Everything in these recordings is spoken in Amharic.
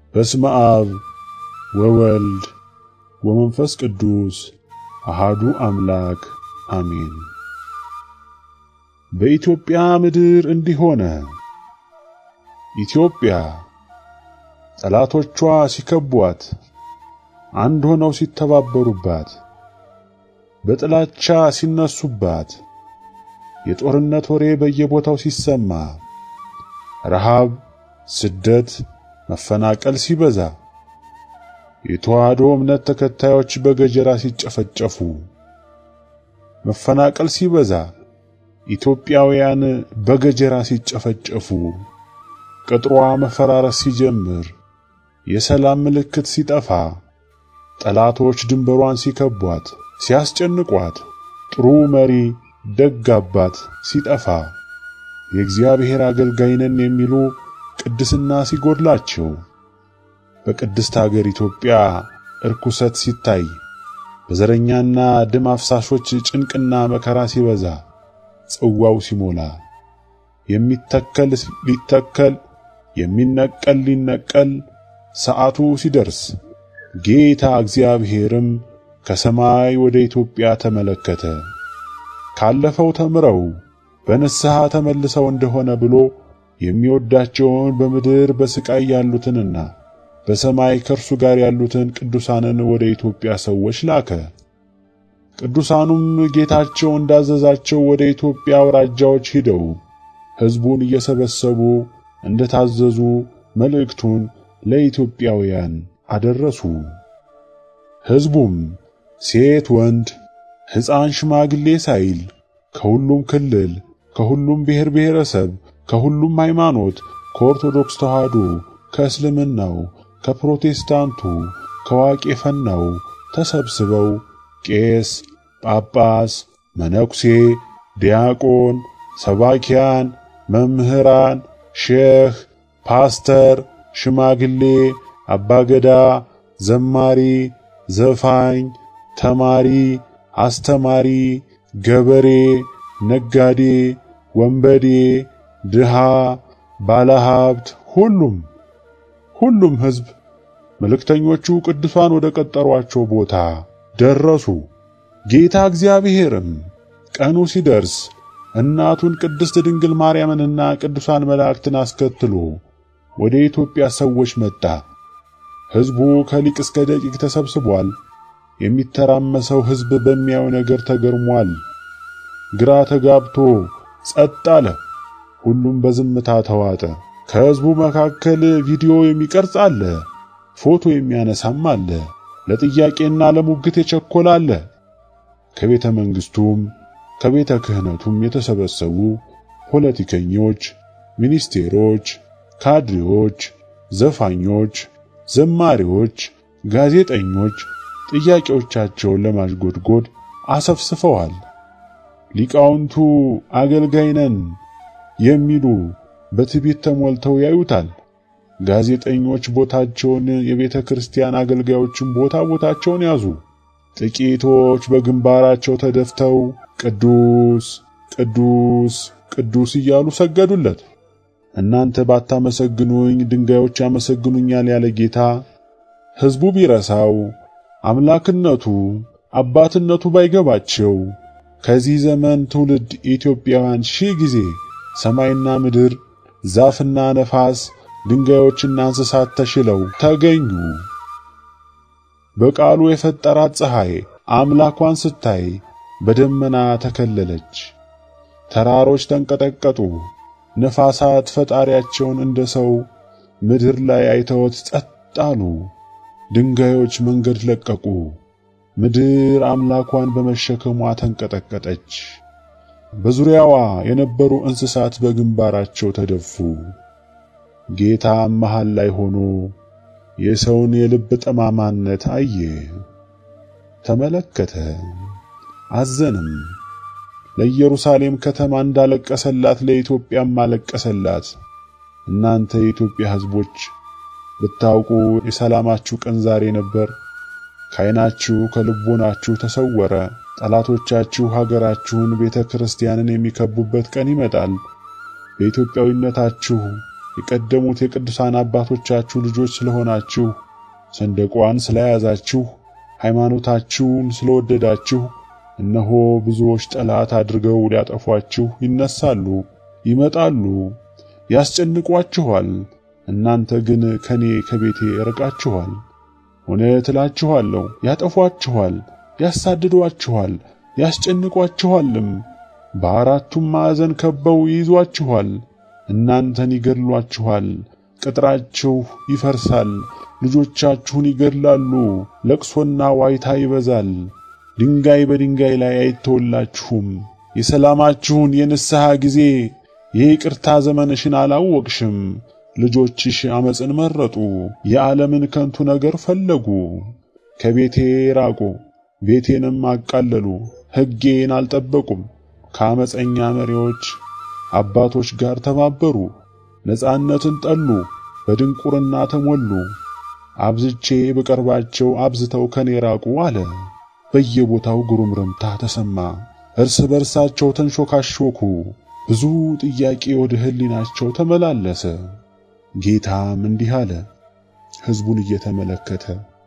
በስመ አብ ወወልድ ወመንፈስ ቅዱስ አሃዱ አምላክ አሜን። በኢትዮጵያ ምድር እንዲህ ሆነ። ኢትዮጵያ ጠላቶቿ ሲከቧት፣ አንድ ሆነው ሲተባበሩባት፣ በጥላቻ ሲነሱባት፣ የጦርነት ወሬ በየቦታው ሲሰማ፣ ረሃብ፣ ስደት፣ መፈናቀል ሲበዛ፣ የተዋህዶ እምነት ተከታዮች በገጀራ ሲጨፈጨፉ፣ መፈናቀል ሲበዛ፣ ኢትዮጵያውያን በገጀራ ሲጨፈጨፉ፣ ቅጥሯ መፈራረስ ሲጀምር፣ የሰላም ምልክት ሲጠፋ፣ ጠላቶች ድንበሯን ሲከቧት፣ ሲያስጨንቋት፣ ጥሩ መሪ ደግ አባት ሲጠፋ፣ የእግዚአብሔር አገልጋይ ነን የሚሉ ቅድስና ሲጎድላቸው፣ በቅድስት አገር ኢትዮጵያ እርኩሰት ሲታይ፣ በዘረኛና ደም አፍሳሾች ጭንቅና መከራ ሲበዛ፣ ጽዋው ሲሞላ፣ የሚተከል ሊተከል የሚነቀል ሊነቀል ሰዓቱ ሲደርስ ጌታ እግዚአብሔርም ከሰማይ ወደ ኢትዮጵያ ተመለከተ። ካለፈው ተምረው በንስሐ ተመልሰው እንደሆነ ብሎ የሚወዳቸውን በምድር በስቃይ ያሉትንና በሰማይ ከእርሱ ጋር ያሉትን ቅዱሳንን ወደ ኢትዮጵያ ሰዎች ላከ። ቅዱሳኑም ጌታቸው እንዳዘዛቸው ወደ ኢትዮጵያ አውራጃዎች ሂደው ሕዝቡን እየሰበሰቡ እንደታዘዙ መልእክቱን ለኢትዮጵያውያን አደረሱ። ሕዝቡም ሴት ወንድ፣ ሕፃን ሽማግሌ ሳይል ከሁሉም ክልል፣ ከሁሉም ብሔር ብሔረሰብ፣ ከሁሉም ሃይማኖት፣ ከኦርቶዶክስ ተዋሕዶ፣ ከእስልምናው፣ ከፕሮቴስታንቱ፣ ከዋቄ ፈናው ተሰብስበው ቄስ፣ ጳጳስ፣ መነኩሴ፣ ዲያቆን፣ ሰባኪያን፣ መምህራን፣ ሼህ፣ ፓስተር፣ ሽማግሌ፣ አባገዳ፣ ዘማሪ፣ ዘፋኝ፣ ተማሪ፣ አስተማሪ፣ ገበሬ፣ ነጋዴ፣ ወንበዴ፣ ድሃ፣ ባለሀብት፣ ሁሉም ሁሉም ሕዝብ መልእክተኞቹ ቅዱሳን ወደ ቀጠሯቸው ቦታ ደረሱ። ጌታ እግዚአብሔርም ቀኑ ሲደርስ እናቱን ቅድስት ድንግል ማርያምንና ቅዱሳን መላእክትን አስከትሎ ወደ ኢትዮጵያ ሰዎች መጣ። ሕዝቡ ከሊቅ እስከ ደቂቅ ተሰብስቧል። የሚተራመሰው ሕዝብ በሚያየው ነገር ተገርሟል። ግራ ተጋብቶ ጸጥ አለ። ሁሉም በዝምታ ተዋጠ። ከሕዝቡ መካከል ቪዲዮ የሚቀርጽ አለ፣ ፎቶ የሚያነሳም አለ፣ ለጥያቄና ለሙግት የቸኮለ አለ። ከቤተ መንግሥቱም ከቤተ ክህነቱም የተሰበሰቡ ፖለቲከኞች፣ ሚኒስቴሮች፣ ካድሬዎች፣ ዘፋኞች፣ ዘማሪዎች፣ ጋዜጠኞች ጥያቄዎቻቸውን ለማሽጎድጎድ አሰፍስፈዋል። ሊቃውንቱ አገልጋይ ነን የሚሉ በትዕቢት ተሞልተው ያዩታል። ጋዜጠኞች ቦታቸውን፣ የቤተ ክርስቲያን አገልጋዮችን ቦታ ቦታቸውን ያዙ። ጥቂቶች በግንባራቸው ተደፍተው ቅዱስ ቅዱስ ቅዱስ እያሉ ሰገዱለት። እናንተ ባታመሰግኑኝ ድንጋዮች ያመሰግኑኛል ያለ ጌታ ሕዝቡ ቢረሳው አምላክነቱ አባትነቱ ባይገባቸው ከዚህ ዘመን ትውልድ ኢትዮጵያውያን ሺህ ጊዜ ሰማይና ምድር ዛፍና ነፋስ ድንጋዮችና እንስሳት ተሽለው ተገኙ። በቃሉ የፈጠራት ፀሐይ አምላኳን ስታይ በደመና ተከለለች። ተራሮች ተንቀጠቀጡ። ነፋሳት ፈጣሪያቸውን እንደ ሰው ምድር ላይ አይተውት ጸጥ አሉ። ድንጋዮች መንገድ ለቀቁ። ምድር አምላኳን በመሸከሟ ተንቀጠቀጠች። በዙሪያዋ የነበሩ እንስሳት በግንባራቸው ተደፉ። ጌታም መሃል ላይ ሆኖ የሰውን የልብ ጠማማነት አየ፣ ተመለከተ፣ አዘንም። ለኢየሩሳሌም ከተማ እንዳለቀሰላት ለኢትዮጵያም አለቀሰላት። እናንተ የኢትዮጵያ ሕዝቦች ብታውቁ የሰላማችሁ ቀን ዛሬ ነበር። ከዓይናችሁ ከልቦናችሁ ተሰወረ። ጠላቶቻችሁ ሀገራችሁን ቤተ ክርስቲያንን የሚከቡበት ቀን ይመጣል። በኢትዮጵያዊነታችሁ የቀደሙት የቅዱሳን አባቶቻችሁ ልጆች ስለሆናችሁ ሰንደቋን ስለያዛችሁ ሃይማኖታችሁን ስለወደዳችሁ እነሆ ብዙዎች ጠላት አድርገው ሊያጠፏችሁ ይነሳሉ፣ ይመጣሉ፣ ያስጨንቋችኋል። እናንተ ግን ከኔ ከቤቴ ርቃችኋል። እውነት እላችኋለሁ ያጠፏችኋል፣ ያሳድዷችኋል፣ ያስጨንቋችኋልም። በአራቱም ማዕዘን ከበው ይይዟችኋል። እናንተን ይገድሏችኋል፣ ቅጥራችሁ ይፈርሳል፣ ልጆቻችሁን ይገድላሉ፣ ለቅሶና ዋይታ ይበዛል። ድንጋይ በድንጋይ ላይ አይተውላችሁም። የሰላማችሁን የንስሐ ጊዜ የይቅርታ ዘመንሽን አላወቅሽም። ልጆችሽ አመፅን መረጡ፣ የዓለምን ከንቱ ነገር ፈለጉ። ከቤቴ ራቁ፣ ቤቴንም አቃለሉ፣ ሕጌን አልጠበቁም። ከአመፀኛ መሪዎች አባቶች ጋር ተባበሩ፣ ነጻነትን ጠሉ፣ በድንቁርና ተሞሉ። አብዝቼ በቀርባቸው አብዝተው ከኔ ራቁ አለ። በየቦታው ጉሩምርምታ ተሰማ። እርስ በርሳቸው ተንሾካሾኩ። ብዙ ጥያቄ ወደ ሕሊናቸው ተመላለሰ። ጌታም እንዲህ አለ፣ ሕዝቡን እየተመለከተ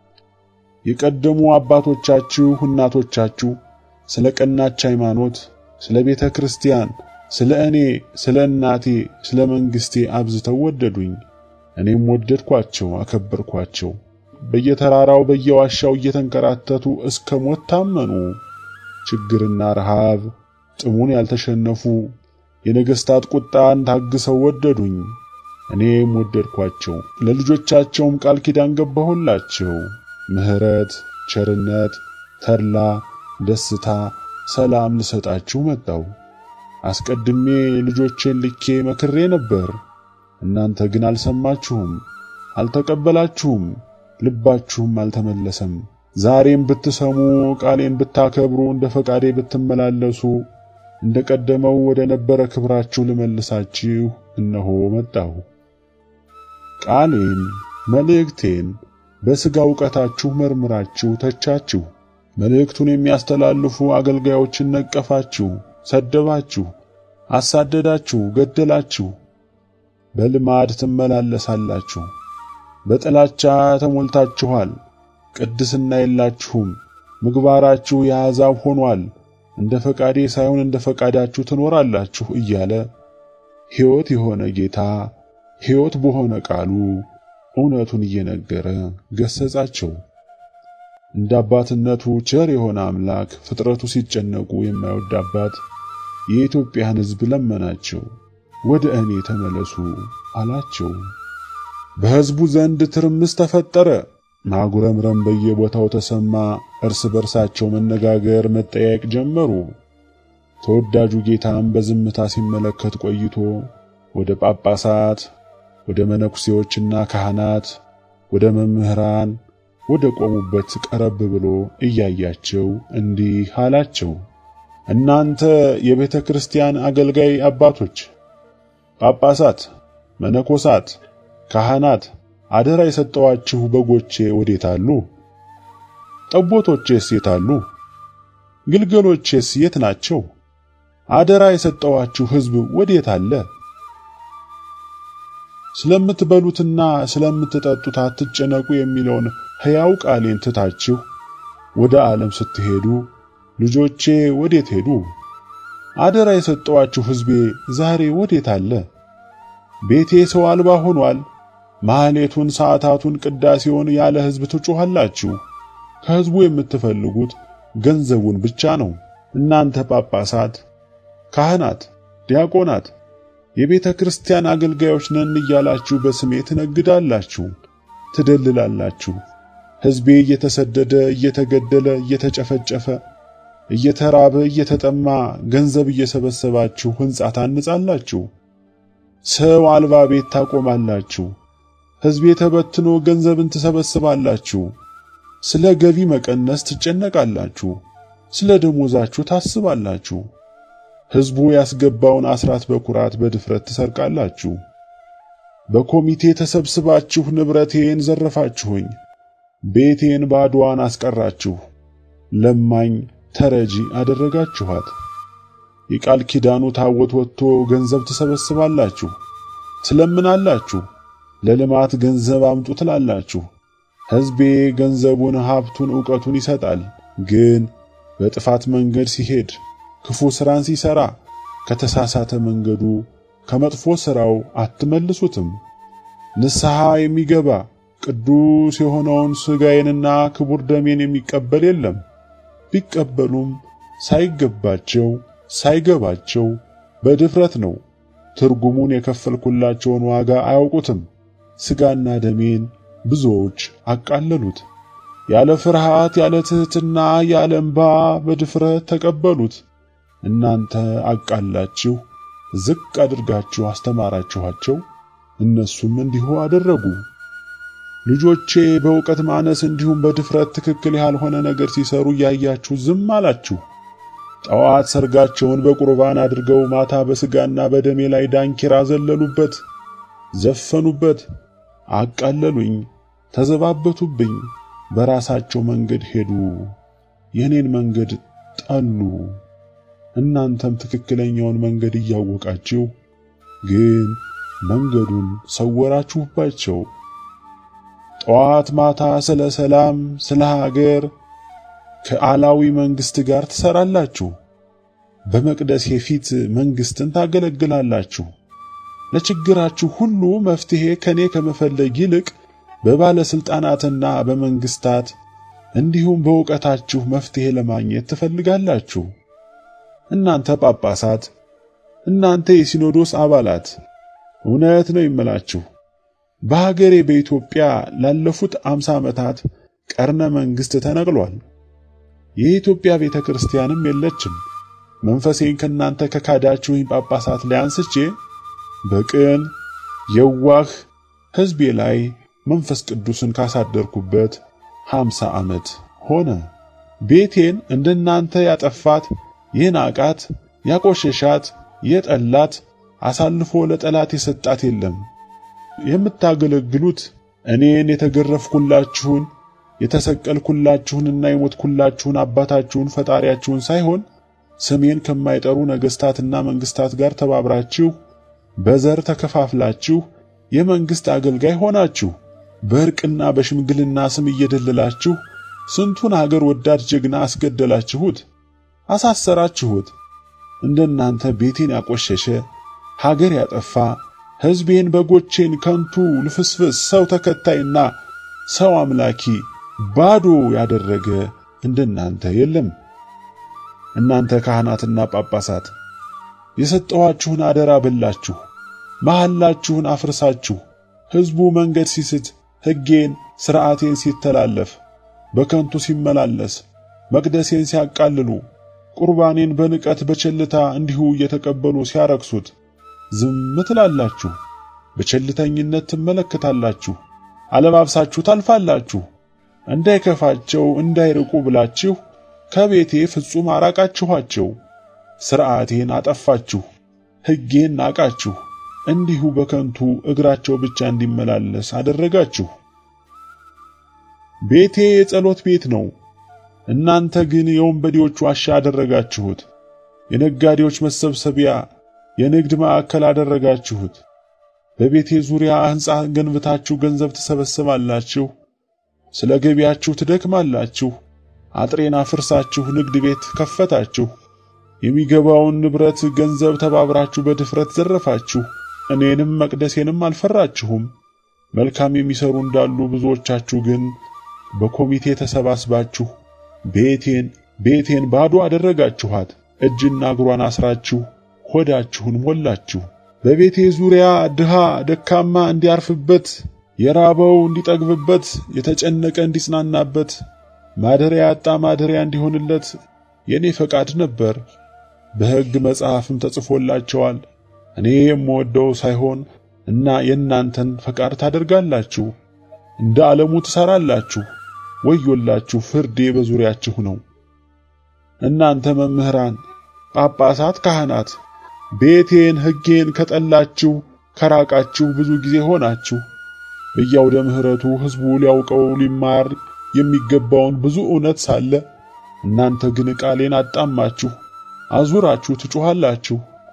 የቀደሙ አባቶቻችሁ እናቶቻችሁ ስለ ቀናች ሃይማኖት፣ ስለ ቤተ ክርስቲያን፣ ስለ እኔ፣ ስለ እናቴ፣ ስለ መንግሥቴ አብዝተው ወደዱኝ። እኔም ወደድኳቸው፣ አከበርኳቸው። በየተራራው በየዋሻው እየተንከራተቱ እስከ ሞት ታመኑ። ችግርና ረሃብ ጥሙን ያልተሸነፉ የነገሥታት ቁጣን ታግሰው ወደዱኝ። እኔም ወደድኳቸው፣ ለልጆቻቸውም ቃል ኪዳን ገባሁላቸው። ምሕረት፣ ቸርነት፣ ተድላ፣ ደስታ፣ ሰላም ልሰጣችሁ መጣው። አስቀድሜ ልጆቼን ልኬ መክሬ ነበር። እናንተ ግን አልሰማችሁም፣ አልተቀበላችሁም፣ ልባችሁም አልተመለሰም። ዛሬም ብትሰሙ ቃሌን ብታከብሩ እንደ ፈቃዴ ብትመላለሱ እንደ ቀደመው ወደ ነበረ ክብራችሁ ልመልሳችሁ እነሆ መጣሁ። ቃሌን መልእክቴን በሥጋ ዕውቀታችሁ መርምራችሁ ተቻችሁ። መልእክቱን የሚያስተላልፉ አገልጋዮችን ነቀፋችሁ፣ ሰደባችሁ፣ አሳደዳችሁ፣ ገደላችሁ። በልማድ ትመላለሳላችሁ። በጥላቻ ተሞልታችኋል። ቅድስና የላችሁም። ምግባራችሁ የአሕዛብ ሆኗል። እንደ ፈቃዴ ሳይሆን እንደ ፈቃዳችሁ ትኖራላችሁ እያለ ሕይወት የሆነ ጌታ ሕይወት በሆነ ቃሉ እውነቱን እየነገረ ገሰጻቸው። እንደ አባትነቱ ቸር የሆነ አምላክ ፍጥረቱ ሲጨነቁ የማይወድ አባት የኢትዮጵያን ሕዝብ ለመናቸው። ወደ እኔ ተመለሱ አላቸው። በሕዝቡ ዘንድ ትርምስ ተፈጠረ። ማጉረምረም በየቦታው ተሰማ። እርስ በርሳቸው መነጋገር፣ መጠያየቅ ጀመሩ። ተወዳጁ ጌታም በዝምታ ሲመለከት ቆይቶ ወደ ጳጳሳት፣ ወደ መነኩሴዎችና ካህናት፣ ወደ መምህራን ወደ ቆሙበት ቀረብ ብሎ እያያቸው እንዲህ አላቸው። እናንተ የቤተ ክርስቲያን አገልጋይ አባቶች፣ ጳጳሳት፣ መነኮሳት፣ ካህናት አደራ የሰጠዋችሁ በጎቼ ወዴት አሉ? ጠቦቶቼስ የት አሉ? ግልገሎቼስ የት ናቸው? አደራ የሰጠዋችሁ ሕዝብ ወዴት አለ? ስለምትበሉትና ስለምትጠጡት አትጨነቁ የሚለውን ሕያው ቃሌን ትታችሁ ወደ ዓለም ስትሄዱ ልጆቼ ወዴት ሄዱ? አደራ የሰጠዋችሁ ሕዝቤ ዛሬ ወዴት አለ? ቤቴ ሰው አልባ ሆኗል። ማህሌቱን፣ ሰዓታቱን፣ ቅዳሴውን ያለ ሕዝብ ትጮኻላችሁ። ከሕዝቡ የምትፈልጉት ገንዘቡን ብቻ ነው። እናንተ ጳጳሳት፣ ካህናት፣ ዲያቆናት የቤተ ክርስቲያን አገልጋዮች ነን እያላችሁ በስሜ ትነግዳላችሁ፣ ትደልላላችሁ። ሕዝቤ እየተሰደደ እየተገደለ እየተጨፈጨፈ እየተራበ እየተጠማ ገንዘብ እየሰበሰባችሁ ሕንጻ ታንጻላችሁ። ሰው አልባ ቤት ታቆማላችሁ። ሕዝቤ ተበትኖ ገንዘብን ትሰበስባላችሁ። ስለ ገቢ መቀነስ ትጨነቃላችሁ። ስለ ደሞዛችሁ ታስባላችሁ። ሕዝቡ ያስገባውን አስራት በኩራት በድፍረት ትሰርቃላችሁ። በኮሚቴ ተሰብስባችሁ ንብረቴን ዘረፋችሁኝ፣ ቤቴን ባዶዋን አስቀራችሁ፣ ለማኝ ተረጂ አደረጋችኋት። የቃል ኪዳኑ ታቦት ወጥቶ ገንዘብ ትሰበስባላችሁ፣ ትለምናላችሁ፣ ለልማት ገንዘብ አምጡ ትላላችሁ። ሕዝቤ ገንዘቡን፣ ሀብቱን፣ ዕውቀቱን ይሰጣል። ግን በጥፋት መንገድ ሲሄድ ክፉ ሥራን ሲሠራ ከተሳሳተ መንገዱ ከመጥፎ ሥራው አትመልሱትም። ንስሐ የሚገባ ቅዱስ የሆነውን ሥጋዬንና ክቡር ደሜን የሚቀበል የለም። ቢቀበሉም ሳይገባቸው ሳይገባቸው በድፍረት ነው። ትርጉሙን የከፈልኩላቸውን ዋጋ አያውቁትም። ሥጋና ደሜን ብዙዎች አቃለሉት። ያለ ፍርሃት፣ ያለ ትሕትና፣ ያለ እምባ በድፍረት ተቀበሉት። እናንተ አቃላችሁ ዝቅ አድርጋችሁ አስተማራችኋቸው፣ እነሱም እንዲሁ አደረጉ። ልጆቼ በእውቀት ማነስ እንዲሁም በድፍረት ትክክል ያልሆነ ነገር ሲሰሩ እያያችሁ ዝም አላችሁ። ጠዋት ሰርጋቸውን በቁርባን አድርገው ማታ በሥጋና በደሜ ላይ ዳንኪራ ዘለሉበት፣ ዘፈኑበት፣ አቃለሉኝ፣ ተዘባበቱብኝ። በራሳቸው መንገድ ሄዱ፣ የኔን መንገድ ጠሉ። እናንተም ትክክለኛውን መንገድ እያወቃችሁ ግን መንገዱን ሰወራችሁባቸው። ጠዋት ማታ ስለ ሰላም፣ ስለ ሀገር ከአላዊ መንግስት ጋር ትሰራላችሁ። በመቅደሴ ፊት መንግስትን ታገለግላላችሁ። ለችግራችሁ ሁሉ መፍትሄ ከኔ ከመፈለግ ይልቅ በባለስልጣናትና በመንግስታት እንዲሁም በእውቀታችሁ መፍትሄ ለማግኘት ትፈልጋላችሁ። እናንተ ጳጳሳት፣ እናንተ የሲኖዶስ አባላት እውነት ነው ይመላችሁ በሀገሬ በኢትዮጵያ ላለፉት አምሳ ዓመታት ቀርነ መንግስት ተነቅሏል። የኢትዮጵያ ቤተ ክርስቲያንም የለችም። መንፈሴን ከናንተ ከካዳችሁኝ ጳጳሳት ላይ አንስቼ በቅን የዋህ ሕዝቤ ላይ መንፈስ ቅዱስን ካሳደርኩበት ሃምሳ ዓመት ሆነ። ቤቴን እንደናንተ ያጠፋት የናቃት ያቆሸሻት የጠላት አሳልፎ ለጠላት የሰጣት የለም። የምታገለግሉት እኔን የተገረፍኩላችሁን የተሰቀልኩላችሁንና የሞትኩላችሁን አባታችሁን ፈጣሪያችሁን ሳይሆን ስሜን ከማይጠሩ ነገሥታትና መንግሥታት ጋር ተባብራችሁ በዘር ተከፋፍላችሁ የመንግሥት አገልጋይ ሆናችሁ በእርቅና በሽምግልና ስም እየደለላችሁ ስንቱን አገር ወዳድ ጀግና አስገደላችሁት፣ አሳሰራችሁት። እንደናንተ ቤቴን ያቆሸሸ ሀገር ያጠፋ ሕዝቤን በጎቼን ከንቱ ልፍስፍስ ሰው ተከታይና ሰው አምላኪ ባዶ ያደረገ እንደናንተ የለም። እናንተ ካህናትና ጳጳሳት የሰጠኋችሁን አደራ በላችሁ፣ መሐላችሁን አፍርሳችሁ ሕዝቡ መንገድ ሲስት፣ ሕጌን ሥርዓቴን ሲተላለፍ፣ በከንቱ ሲመላለስ፣ መቅደሴን ሲያቃልሉ፣ ቁርባኔን በንቀት በቸልታ እንዲሁ እየተቀበሉ ሲያረክሱት ዝም ትላላችሁ። በቸልተኝነት ትመለከታላችሁ። አለባብሳችሁ ታልፋላችሁ። እንዳይከፋቸው እንዳይርቁ ብላችሁ ከቤቴ ፍጹም አራቃችኋቸው። ሥርዓቴን አጠፋችሁ፣ ሕጌን ናቃችሁ። እንዲሁ በከንቱ እግራቸው ብቻ እንዲመላለስ አደረጋችሁ። ቤቴ የጸሎት ቤት ነው፣ እናንተ ግን የወንበዴዎች ዋሻ አደረጋችሁት። የነጋዴዎች መሰብሰቢያ የንግድ ማዕከል አደረጋችሁት። በቤቴ ዙሪያ ሕንጻ ገንብታችሁ ገንዘብ ትሰበስባላችሁ፣ ስለ ገቢያችሁ ትደክማላችሁ። አጥሬን አፍርሳችሁ ንግድ ቤት ከፈታችሁ። የሚገባውን ንብረት ገንዘብ ተባብራችሁ በድፍረት ዘረፋችሁ። እኔንም መቅደሴንም አልፈራችሁም። መልካም የሚሰሩ እንዳሉ ብዙዎቻችሁ ግን በኮሚቴ ተሰባስባችሁ ቤቴን ቤቴን ባዶ አደረጋችኋት። እጅና እግሯን አስራችሁ ሆዳችሁን ሞላችሁ። በቤቴ ዙሪያ ድሃ ደካማ እንዲያርፍበት፣ የራበው እንዲጠግብበት፣ የተጨነቀ እንዲጽናናበት፣ ማደሪያ ያጣ ማደሪያ እንዲሆንለት የኔ ፈቃድ ነበር። በሕግ መጽሐፍም ተጽፎላቸዋል። እኔ የምወደው ሳይሆን እና የእናንተን ፈቃድ ታደርጋላችሁ፣ እንደ ዓለሙ ትሰራላችሁ። ወዮላችሁ! ፍርዴ በዙሪያችሁ ነው። እናንተ መምህራን፣ ጳጳሳት፣ ካህናት ቤቴን ሕጌን ከጠላችሁ ከራቃችሁ ብዙ ጊዜ ሆናችሁ። በያውደ ምሕረቱ ሕዝቡ ሊያውቀው ሊማር የሚገባውን ብዙ እውነት ሳለ እናንተ ግን ቃሌን አጣማችሁ፣ አዙራችሁ ትጮኻላችሁ።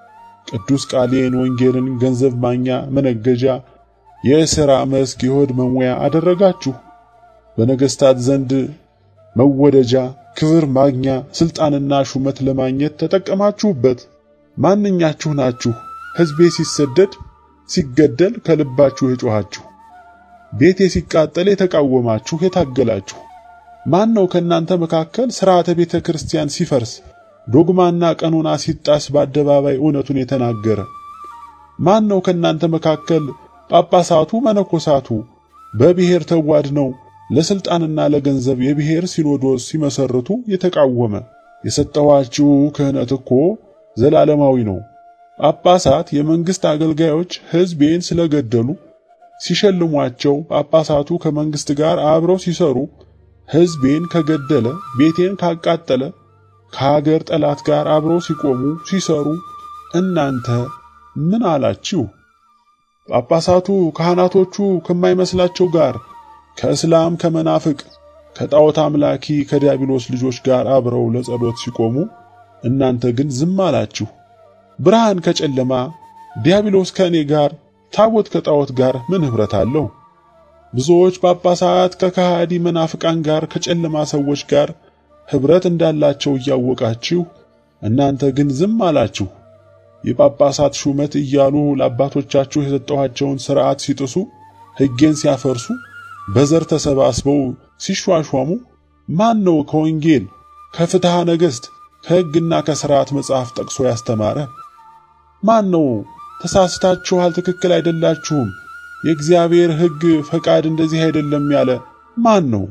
ቅዱስ ቃሌን ወንጌልን ገንዘብ ማግኛ መነገጃ፣ የሥራ መስክ የሆድ መሙያ አደረጋችሁ። በነገሥታት ዘንድ መወደጃ፣ ክብር ማግኛ፣ ስልጣንና ሹመት ለማግኘት ተጠቀማችሁበት። ማንኛችሁ ናችሁ ሕዝቤ ሲሰደድ ሲገደል ከልባችሁ የጮኻችሁ? ቤቴ ሲቃጠል የተቃወማችሁ የታገላችሁ? ማን ነው ከእናንተ መካከል ሥርዓተ ቤተ ክርስቲያን ሲፈርስ ዶግማና ቀኖና ሲጣስ በአደባባይ እውነቱን የተናገረ? ማን ነው ከእናንተ መካከል ጳጳሳቱ መነኮሳቱ በብሔር ተዋድነው ለስልጣንና ለገንዘብ የብሔር ሲኖዶስ ሲመሰርቱ የተቃወመ? የሰጠኋችሁ ክህነት እኮ ዘላለማዊ ነው። ጳጳሳት የመንግስት አገልጋዮች ሕዝቤን ስለገደሉ ሲሸልሟቸው፣ ጳጳሳቱ ከመንግስት ጋር አብረው ሲሰሩ ሕዝቤን ከገደለ ቤቴን ካቃጠለ ከሀገር ጠላት ጋር አብረው ሲቆሙ ሲሰሩ እናንተ ምን አላችሁ? ጳጳሳቱ ካህናቶቹ ከማይመስላቸው ጋር ከእስላም ከመናፍቅ ከጣዖት አምላኪ ከዲያብሎስ ልጆች ጋር አብረው ለጸሎት ሲቆሙ እናንተ ግን ዝም አላችሁ። ብርሃን ከጨለማ ዲያብሎስ ከእኔ ጋር ታቦት ከጣዖት ጋር ምን ኅብረት አለው? ብዙዎች ጳጳሳት ከከሃዲ መናፍቃን ጋር ከጨለማ ሰዎች ጋር ኅብረት እንዳላቸው እያወቃችሁ እናንተ ግን ዝም አላችሁ። የጳጳሳት ሹመት እያሉ ለአባቶቻችሁ የሰጠኋቸውን ሥርዓት ሲጥሱ፣ ሕጌን ሲያፈርሱ፣ በዘር ተሰባስበው ሲሿሿሙ ማን ነው ከወንጌል ከፍትሐ ነገሥት ከሕግና ከሥርዓት መጽሐፍ ጠቅሶ ያስተማረ? ማን ነው ተሳስታችኋል፣ ትክክል አይደላችሁም፣ የእግዚአብሔር ሕግ ፈቃድ እንደዚህ አይደለም ያለ ማን ነው?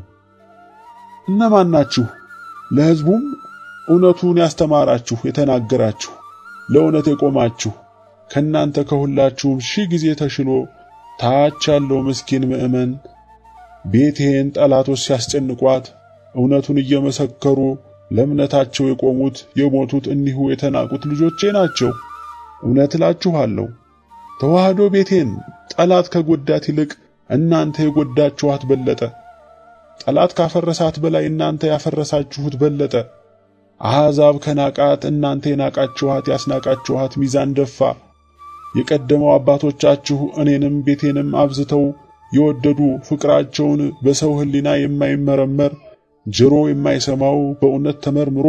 እነማን ናችሁ? ለሕዝቡም እውነቱን ያስተማራችሁ የተናገራችሁ ለእውነት የቆማችሁ ከናንተ ከሁላችሁም ሺህ ጊዜ ተሽሎ ታች ያለው ምስኪን ምእመን ቤቴን ጠላቶች ሲያስጨንቋት እውነቱን እየመሰከሩ ለእምነታቸው የቆሙት የሞቱት እኒሁ የተናቁት ልጆቼ ናቸው። እውነት እላችኋለሁ ተዋህዶ ቤቴን ጠላት ከጎዳት ይልቅ እናንተ የጎዳችኋት በለጠ። ጠላት ካፈረሳት በላይ እናንተ ያፈረሳችሁት በለጠ። አሕዛብ ከናቃት እናንተ የናቃችኋት ያስናቃችኋት ሚዛን ደፋ። የቀደመው አባቶቻችሁ እኔንም ቤቴንም አብዝተው የወደዱ ፍቅራቸውን በሰው ሕሊና የማይመረመር ጆሮ የማይሰማው በእውነት ተመርምሮ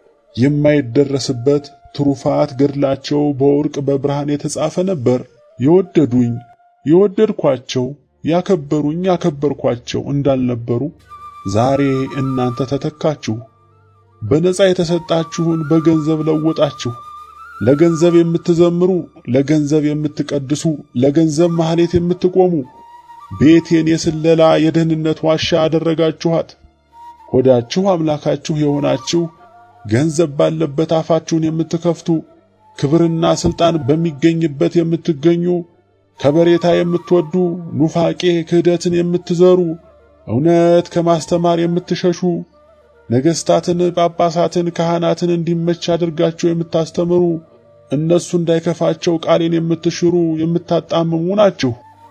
የማይደረስበት ትሩፋት ገድላቸው በወርቅ በብርሃን የተጻፈ ነበር። የወደዱኝ የወደድኳቸው ያከበሩኝ ያከበርኳቸው እንዳልነበሩ ዛሬ እናንተ ተተካችሁ። በነፃ የተሰጣችሁን በገንዘብ ለወጣችሁ። ለገንዘብ የምትዘምሩ፣ ለገንዘብ የምትቀድሱ፣ ለገንዘብ ማህሌት የምትቆሙ ቤቴን የስለላ የደህንነት ዋሻ አደረጋችኋት። ሆዳችሁ አምላካችሁ የሆናችሁ ገንዘብ ባለበት አፋችሁን የምትከፍቱ ክብርና ስልጣን በሚገኝበት የምትገኙ ከበሬታ የምትወዱ ኑፋቄ ክህደትን የምትዘሩ እውነት ከማስተማር የምትሸሹ ነገሥታትን፣ ጳጳሳትን፣ ካህናትን እንዲመች አድርጋችሁ የምታስተምሩ እነሱ እንዳይከፋቸው ቃሌን የምትሽሩ የምታጣምሙ ናችሁ።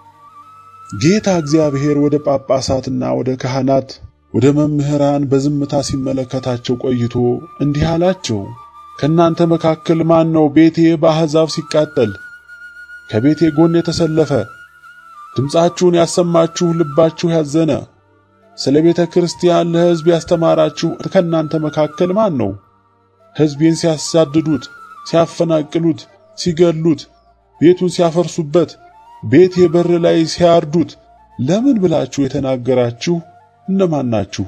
ጌታ እግዚአብሔር ወደ ጳጳሳትና ወደ ካህናት ወደ መምህራን በዝምታ ሲመለከታቸው ቆይቶ እንዲህ አላቸው። ከእናንተ መካከል ማን ነው ቤቴ በአሕዛብ ሲቃጠል ከቤቴ ጎን የተሰለፈ ድምፃችሁን ያሰማችሁ ልባችሁ ያዘነ ስለ ቤተ ክርስቲያን ለሕዝብ ያስተማራችሁ ከእናንተ መካከል ማን ነው? ሕዝቤን ሲያሳድዱት፣ ሲያፈናቅሉት፣ ሲገሉት፣ ቤቱን ሲያፈርሱበት፣ ቤቴ በር ላይ ሲያርዱት ለምን ብላችሁ የተናገራችሁ እነማን ናችሁ?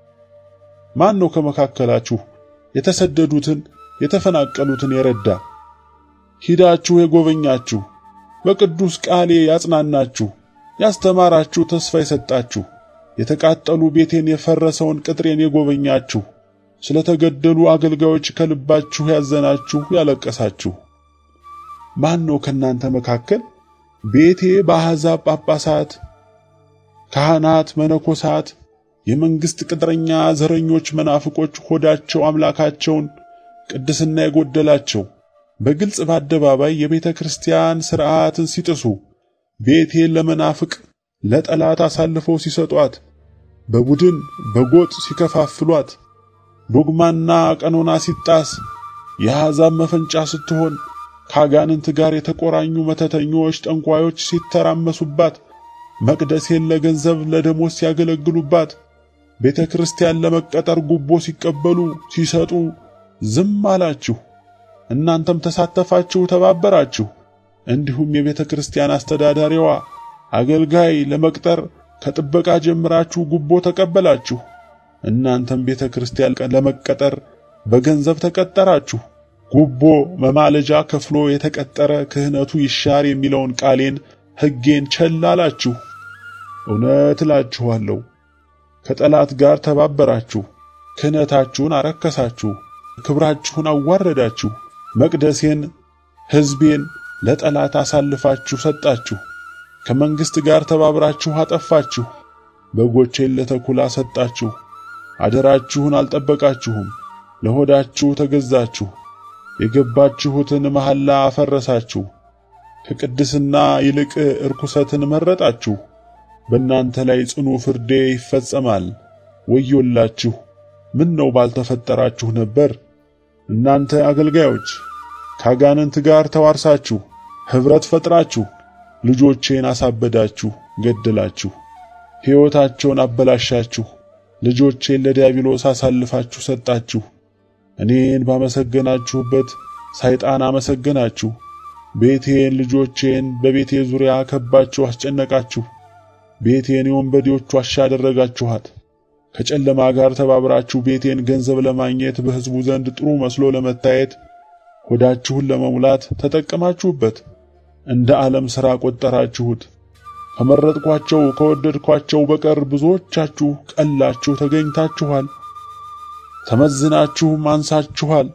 ማን ነው ከመካከላችሁ የተሰደዱትን የተፈናቀሉትን የረዳ? ሂዳችሁ የጎበኛችሁ፣ በቅዱስ ቃሌ ያጽናናችሁ፣ ያስተማራችሁ፣ ተስፋ የሰጣችሁ የተቃጠሉ ቤቴን የፈረሰውን ቅጥሬን የጎበኛችሁ ስለተገደሉ አገልጋዮች ከልባችሁ ያዘናችሁ ያለቀሳችሁ ማን ነው ከናንተ መካከል ቤቴ በአሕዛብ ጳጳሳት፣ ካህናት፣ መነኮሳት፣ የመንግስት ቅጥረኛ ዘረኞች፣ መናፍቆች ሆዳቸው አምላካቸውን ቅድስና የጎደላቸው በግልጽ በአደባባይ የቤተ ክርስቲያን ሥርዓትን ሲጥሱ ቤቴን ለመናፍቅ ለጠላት አሳልፈው ሲሰጧት በቡድን በጎጥ ሲከፋፍሏት ዶግማና ቀኖና ሲጣስ የአሕዛብ መፈንጫ ስትሆን ከአጋንንት ጋር የተቆራኙ መተተኞች፣ ጠንቋዮች ሲተራመሱባት፣ መቅደሴን ለገንዘብ ለደሞዝ ሲያገለግሉባት፣ ቤተ ክርስቲያን ለመቀጠር ጉቦ ሲቀበሉ ሲሰጡ ዝም አላችሁ። እናንተም ተሳተፋችሁ፣ ተባበራችሁ። እንዲሁም የቤተ ክርስቲያን አስተዳዳሪዋ አገልጋይ ለመቅጠር ከጥበቃ ጀምራችሁ ጉቦ ተቀበላችሁ። እናንተም ቤተ ክርስቲያን ለመቀጠር በገንዘብ ተቀጠራችሁ። ጉቦ መማለጃ ከፍሎ የተቀጠረ ክህነቱ ይሻር የሚለውን ቃሌን ሕጌን ቸል አላችሁ። እውነት እላችኋለሁ ከጠላት ጋር ተባበራችሁ፣ ክህነታችሁን አረከሳችሁ፣ ክብራችሁን አዋረዳችሁ፣ መቅደሴን ሕዝቤን ለጠላት አሳልፋችሁ ሰጣችሁ። ከመንግሥት ጋር ተባብራችሁ አጠፋችሁ። በጎቼን ለተኩላ ሰጣችሁ። አደራችሁን አልጠበቃችሁም። ለሆዳችሁ ተገዛችሁ። የገባችሁትን መሐላ አፈረሳችሁ። ከቅድስና ይልቅ እርኩሰትን መረጣችሁ። በእናንተ ላይ ጽኑ ፍርዴ ይፈጸማል። ወዮላችሁ! ምን ነው ባልተፈጠራችሁ ነበር? እናንተ አገልጋዮች ከአጋንንት ጋር ተዋርሳችሁ ኅብረት ፈጥራችሁ ልጆቼን አሳበዳችሁ፣ ገደላችሁ። ሕይወታቸውን አበላሻችሁ። ልጆቼን ለዲያብሎስ አሳልፋችሁ ሰጣችሁ። እኔን ባመሰገናችሁበት ሰይጣን አመሰገናችሁ። ቤቴን፣ ልጆቼን በቤቴ ዙሪያ ከባችሁ አስጨነቃችሁ። ቤቴን የወንበዴዎች ዋሻ አደረጋችኋት። ከጨለማ ጋር ተባብራችሁ ቤቴን ገንዘብ ለማግኘት በሕዝቡ ዘንድ ጥሩ መስሎ ለመታየት ሆዳችሁን ለመሙላት ተጠቀማችሁበት። እንደ ዓለም ሥራ ቆጠራችሁት። ከመረጥኳቸው ከወደድኳቸው በቀር ብዙዎቻችሁ ቀላችሁ ተገኝታችኋል። ተመዝናችሁም አንሳችኋል።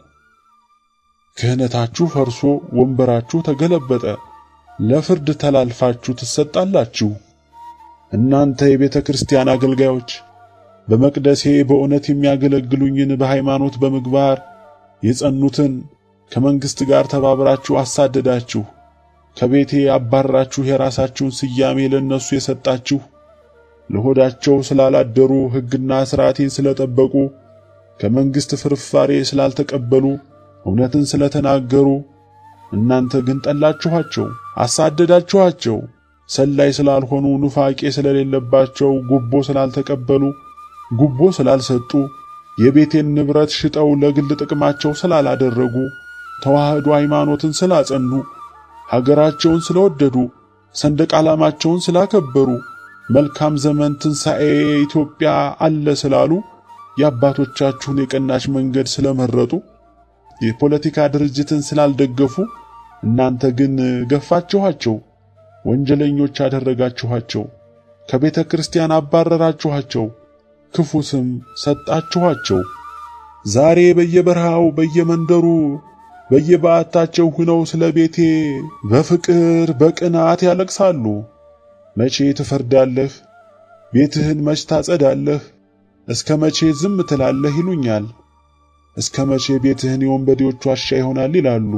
ክህነታችሁ ፈርሶ ወንበራችሁ ተገለበጠ። ለፍርድ ተላልፋችሁ ትሰጣላችሁ። እናንተ የቤተ ክርስቲያን አገልጋዮች በመቅደሴ በእውነት የሚያገለግሉኝን በሃይማኖት በምግባር የጸኑትን ከመንግሥት ጋር ተባብራችሁ አሳደዳችሁ። ከቤቴ አባራችሁ የራሳችሁን ስያሜ ለነሱ የሰጣችሁ ለሆዳቸው ስላላደሩ ሕግና ሥርዓቴን ስለጠበቁ ከመንግሥት ፍርፋሬ ስላልተቀበሉ እውነትን ስለተናገሩ እናንተ ግን ጠላችኋቸው፣ አሳደዳችኋቸው። ሰላይ ስላልሆኑ ኑፋቄ ስለሌለባቸው ጉቦ ስላልተቀበሉ ጉቦ ስላልሰጡ የቤቴን ንብረት ሽጠው ለግል ጥቅማቸው ስላላደረጉ ተዋህዶ ሃይማኖትን ስላጸኑ ሀገራቸውን ስለወደዱ ሰንደቅ ዓላማቸውን ስላከበሩ መልካም ዘመን ትንሣኤ ኢትዮጵያ አለ ስላሉ የአባቶቻችሁን የቀናች መንገድ ስለመረጡ የፖለቲካ ድርጅትን ስላልደገፉ እናንተ ግን ገፋችኋቸው፣ ወንጀለኞች አደረጋችኋቸው፣ ከቤተ ክርስቲያን አባረራችኋቸው፣ ክፉ ስም ሰጣችኋቸው። ዛሬ በየበረሃው በየመንደሩ በየበዓታቸው ሆነው ስለ ቤቴ በፍቅር በቅናት ያለቅሳሉ። መቼ ትፈርዳለህ? ቤትህን መች ታጸዳለህ? እስከ መቼ ዝም ትላለህ? ይሉኛል። እስከ መቼ ቤትህን የወንበዴዎች ዋሻ ይሆናል ይላሉ።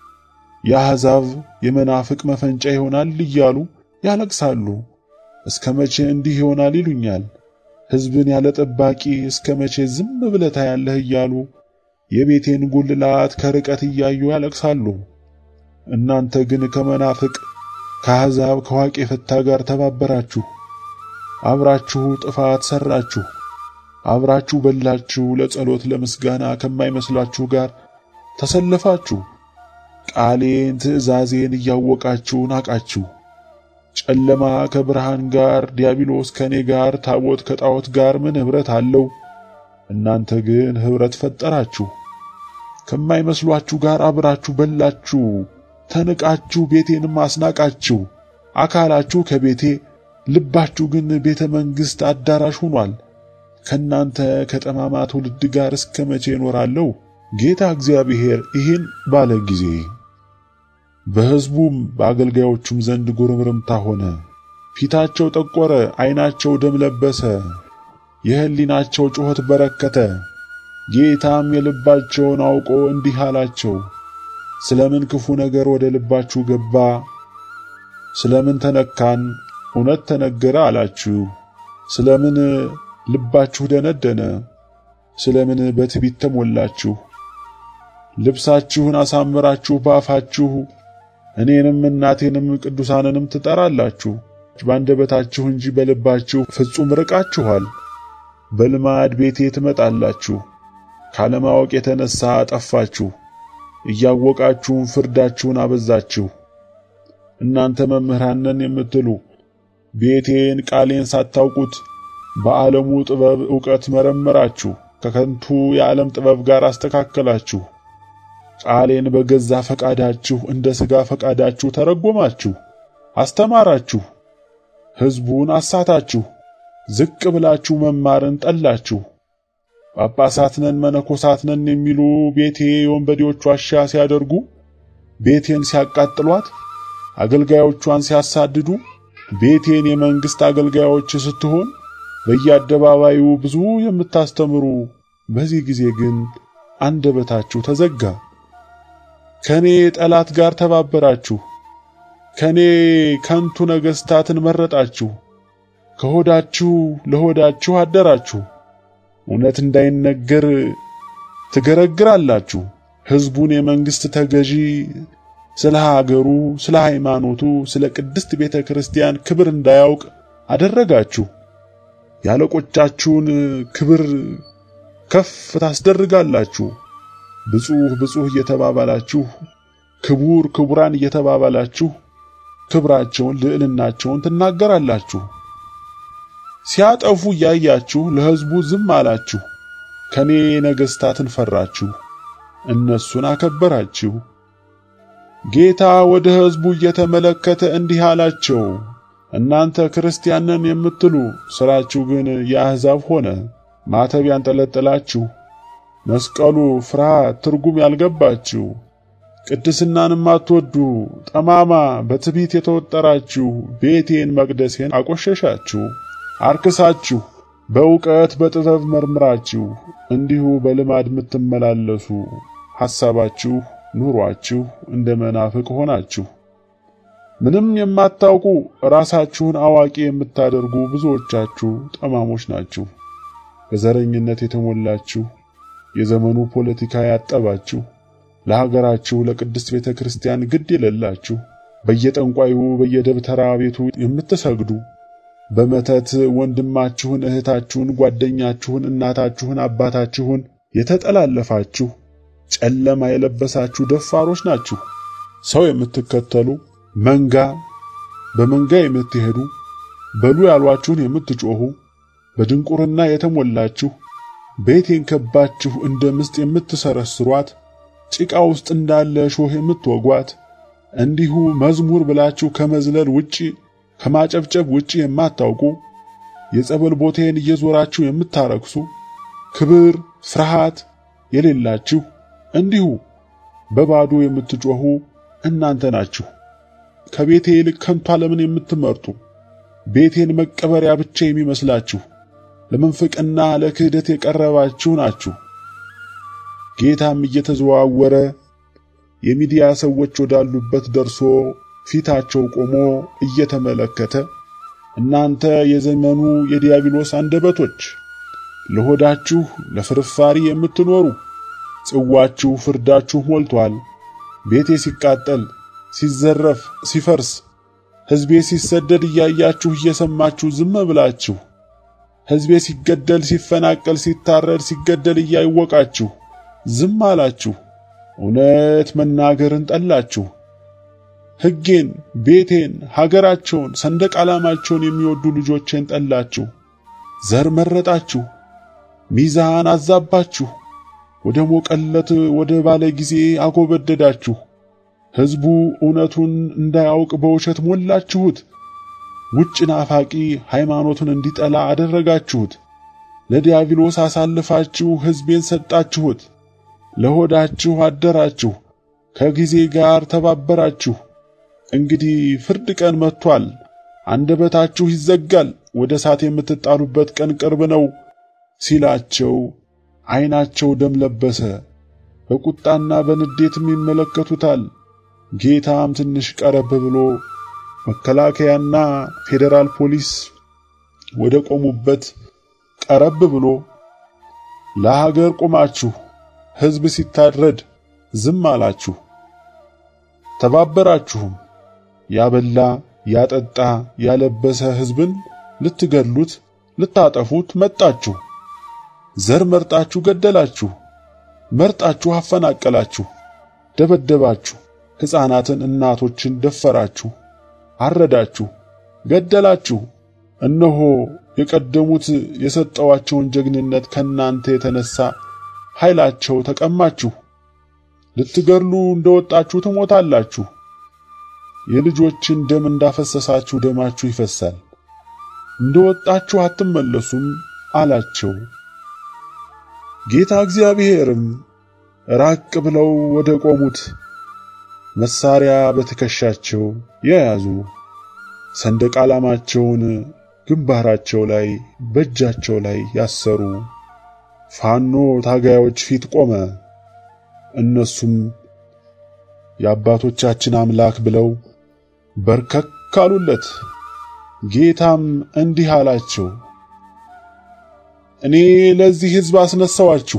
የአሕዛብ የመናፍቅ መፈንጫ ይሆናል እያሉ ያለቅሳሉ። እስከ መቼ እንዲህ ይሆናል ይሉኛል። ሕዝብን ያለ ጠባቂ እስከ መቼ ዝም ብለህ ታያለህ እያሉ የቤቴን ጉልላት ከርቀት እያዩ ያለቅሳሉ። እናንተ ግን ከመናፍቅ ከአሕዛብ ከዋቄ ፈታ ጋር ተባበራችሁ። አብራችሁ ጥፋት ሰራችሁ። አብራችሁ በላችሁ። ለጸሎት ለምስጋና ከማይመስላችሁ ጋር ተሰለፋችሁ። ቃሌን ትእዛዜን እያወቃችሁ ናቃችሁ። ጨለማ ከብርሃን ጋር፣ ዲያብሎስ ከኔ ጋር፣ ታቦት ከጣዖት ጋር ምን ኅብረት አለው? እናንተ ግን ኅብረት ፈጠራችሁ። ከማይመስሏችሁ ጋር አብራችሁ በላችሁ። ተንቃችሁ ቤቴንም አስናቃችሁ። አካላችሁ ከቤቴ ልባችሁ ግን ቤተ መንግሥት አዳራሽ ሆኗል። ከናንተ ከጠማማ ትውልድ ጋር እስከ መቼ እኖራለሁ? ጌታ እግዚአብሔር ይህን ባለ ጊዜ በሕዝቡም በአገልጋዮቹም ዘንድ ጉርምርምታ ሆነ። ፊታቸው ጠቆረ፣ ዓይናቸው ደም ለበሰ፣ የሕሊናቸው ጩኸት በረከተ። ጌታም የልባቸውን አውቆ እንዲህ አላቸው፣ ስለምን ክፉ ነገር ወደ ልባችሁ ገባ? ስለምን ተነካን? እውነት ተነገረ አላችሁ። ስለምን ልባችሁ ደነደነ? ስለምን በትዕቢት ተሞላችሁ? ልብሳችሁን አሳምራችሁ ባፋችሁ እኔንም እናቴንም ቅዱሳንንም ትጠራላችሁ። በአንደበታችሁ እንጂ በልባችሁ ፍጹም ርቃችኋል። በልማድ ቤቴ ትመጣላችሁ። ካለማወቅ የተነሳ አጠፋችሁ። እያወቃችሁም ፍርዳችሁን አበዛችሁ። እናንተ መምህራን ነን የምትሉ ቤቴን ቃሌን ሳታውቁት በዓለሙ ጥበብ ዕውቀት መረመራችሁ፣ ከከንቱ የዓለም ጥበብ ጋር አስተካከላችሁ። ቃሌን በገዛ ፈቃዳችሁ እንደ ሥጋ ፈቃዳችሁ ተረጎማችሁ፣ አስተማራችሁ። ሕዝቡን አሳታችሁ። ዝቅ ብላችሁ መማርን ጠላችሁ። ጳጳሳት ነን መነኮሳት ነን የሚሉ ቤቴ የወንበዴዎች ዋሻ ሲያደርጉ፣ ቤቴን ሲያቃጥሏት፣ አገልጋዮቿን ሲያሳድዱ፣ ቤቴን የመንግሥት አገልጋዮች ስትሆን በየአደባባዩ ብዙ የምታስተምሩ፣ በዚህ ጊዜ ግን አንደበታችሁ ተዘጋ። ከኔ ጠላት ጋር ተባበራችሁ። ከኔ ከንቱ ነገሥታትን መረጣችሁ። ከሆዳችሁ ለሆዳችሁ አደራችሁ። እውነት እንዳይነገር ትገረግራላችሁ። ሕዝቡን የመንግሥት ተገዢ ስለ ሀገሩ፣ ስለ ሃይማኖቱ፣ ስለ ቅድስት ቤተ ክርስቲያን ክብር እንዳያውቅ አደረጋችሁ። ያለቆቻችሁን ክብር ከፍ ታስደርጋላችሁ። ብፁህ ብፁህ እየተባባላችሁ ክቡር ክቡራን እየተባባላችሁ ክብራቸውን ልዕልናቸውን ትናገራላችሁ። ሲያጠፉ እያያችሁ ለሕዝቡ ዝም አላችሁ። ከኔ ነገሥታትን ፈራችሁ፣ እነሱን አከበራችሁ። ጌታ ወደ ሕዝቡ እየተመለከተ እንዲህ አላቸው፣ እናንተ ክርስቲያን ነን የምትሉ ሥራችሁ ግን የአሕዛብ ሆነ። ማተብ ያንጠለጠላችሁ፣ መስቀሉ ፍርሃት ትርጉም ያልገባችሁ፣ ቅድስናንም አትወዱ፣ ጠማማ በትዕቢት የተወጠራችሁ ቤቴን መቅደሴን አቆሸሻችሁ፣ አርክሳችሁ በእውቀት በጥበብ መርምራችሁ እንዲሁ በልማድ የምትመላለሱ ሐሳባችሁ ኑሯችሁ እንደ መናፍቅ ሆናችሁ። ምንም የማታውቁ ራሳችሁን አዋቂ የምታደርጉ ብዙዎቻችሁ ጠማሞች ናችሁ። በዘረኝነት የተሞላችሁ የዘመኑ ፖለቲካ ያጠባችሁ ለሀገራችሁ ለቅድስት ቤተ ክርስቲያን ግድ የሌላችሁ በየጠንቋዩ በየደብተራ ቤቱ የምትሰግዱ በመተት ወንድማችሁን፣ እህታችሁን፣ ጓደኛችሁን፣ እናታችሁን፣ አባታችሁን የተጠላለፋችሁ ጨለማ የለበሳችሁ ደፋሮች ናችሁ። ሰው የምትከተሉ መንጋ በመንጋ የምትሄዱ በሉ ያሏችሁን የምትጮኹ በድንቁርና የተሞላችሁ ቤቴን ከባችሁ እንደ ምስጥ የምትሰረስሯት ጭቃ ውስጥ እንዳለ ሾህ የምትወጓት እንዲሁ መዝሙር ብላችሁ ከመዝለል ውጪ ከማጨብጨብ ውጪ የማታውቁ የጸበል ቦታዬን እየዞራችሁ የምታረክሱ ክብር ፍርሃት የሌላችሁ እንዲሁ በባዶ የምትጮኹ እናንተ ናችሁ። ከቤቴ ይልቅ ከንቱ ዓለምን የምትመርጡ ቤቴን መቀበሪያ ብቻ የሚመስላችሁ ለመንፍቅና ለክህደት የቀረባችሁ ናችሁ። ጌታም እየተዘዋወረ የሚዲያ ሰዎች ወዳሉበት ደርሶ ፊታቸው ቆሞ እየተመለከተ እናንተ የዘመኑ የዲያብሎስ አንደበቶች ለሆዳችሁ ለፍርፋሪ የምትኖሩ ጽዋችሁ ፍርዳችሁ ሞልቷል። ቤቴ ሲቃጠል፣ ሲዘረፍ፣ ሲፈርስ፣ ሕዝቤ ሲሰደድ እያያችሁ እየሰማችሁ ዝም ብላችሁ ሕዝቤ ሲገደል፣ ሲፈናቀል፣ ሲታረድ፣ ሲገደል እያወቃችሁ ዝም አላችሁ። እውነት መናገርን ጠላችሁ። ሕጌን፣ ቤቴን፣ ሀገራቸውን፣ ሰንደቅ ዓላማቸውን የሚወዱ ልጆቼን ጠላችሁ። ዘር መረጣችሁ፣ ሚዛን አዛባችሁ፣ ወደ ሞቀለት ወደ ባለ ጊዜ አጎበደዳችሁ። ሕዝቡ እውነቱን እንዳያውቅ በውሸት ሞላችሁት። ውጭ ናፋቂ ሃይማኖትን እንዲጠላ አደረጋችሁት። ለዲያብሎስ አሳልፋችሁ ሕዝቤን ሰጣችሁት። ለሆዳችሁ አደራችሁ፣ ከጊዜ ጋር ተባበራችሁ። እንግዲህ ፍርድ ቀን መጥቷል። አንደበታችሁ ይዘጋል፣ ወደ እሳት የምትጣሉበት ቀን ቅርብ ነው ሲላቸው ዓይናቸው ደም ለበሰ። በቁጣና በንዴትም ይመለከቱታል። ጌታም ትንሽ ቀረብ ብሎ መከላከያና ፌዴራል ፖሊስ ወደ ቆሙበት ቀረብ ብሎ ለሀገር ቆማችሁ ሕዝብ ሲታረድ ዝም አላችሁ። ተባበራችሁም። ያበላ ያጠጣ ያለበሰ ሕዝብን ልትገድሉት ልታጠፉት መጣችሁ። ዘር መርጣችሁ ገደላችሁ፣ መርጣችሁ አፈናቀላችሁ፣ ደበደባችሁ፣ ሕፃናትን እናቶችን ደፈራችሁ፣ አረዳችሁ፣ ገደላችሁ። እነሆ የቀደሙት የሰጠዋቸውን ጀግንነት ከናንተ የተነሳ ኃይላቸው ተቀማችሁ። ልትገድሉ እንደወጣችሁ ትሞታላችሁ። የልጆችን ደም እንዳፈሰሳችሁ ደማችሁ ይፈሳል፣ እንደወጣችሁ አትመለሱም አላቸው። ጌታ እግዚአብሔርም ራቅ ብለው ወደ ቆሙት መሳሪያ በትከሻቸው የያዙ ሰንደቅ ዓላማቸውን ግንባራቸው ላይ በእጃቸው ላይ ያሰሩ ፋኖ ታጋዮች ፊት ቆመ። እነሱም የአባቶቻችን አምላክ ብለው በርከክ አሉለት። ጌታም እንዲህ አላቸው፣ እኔ ለዚህ ሕዝብ አስነሳዋችሁ፣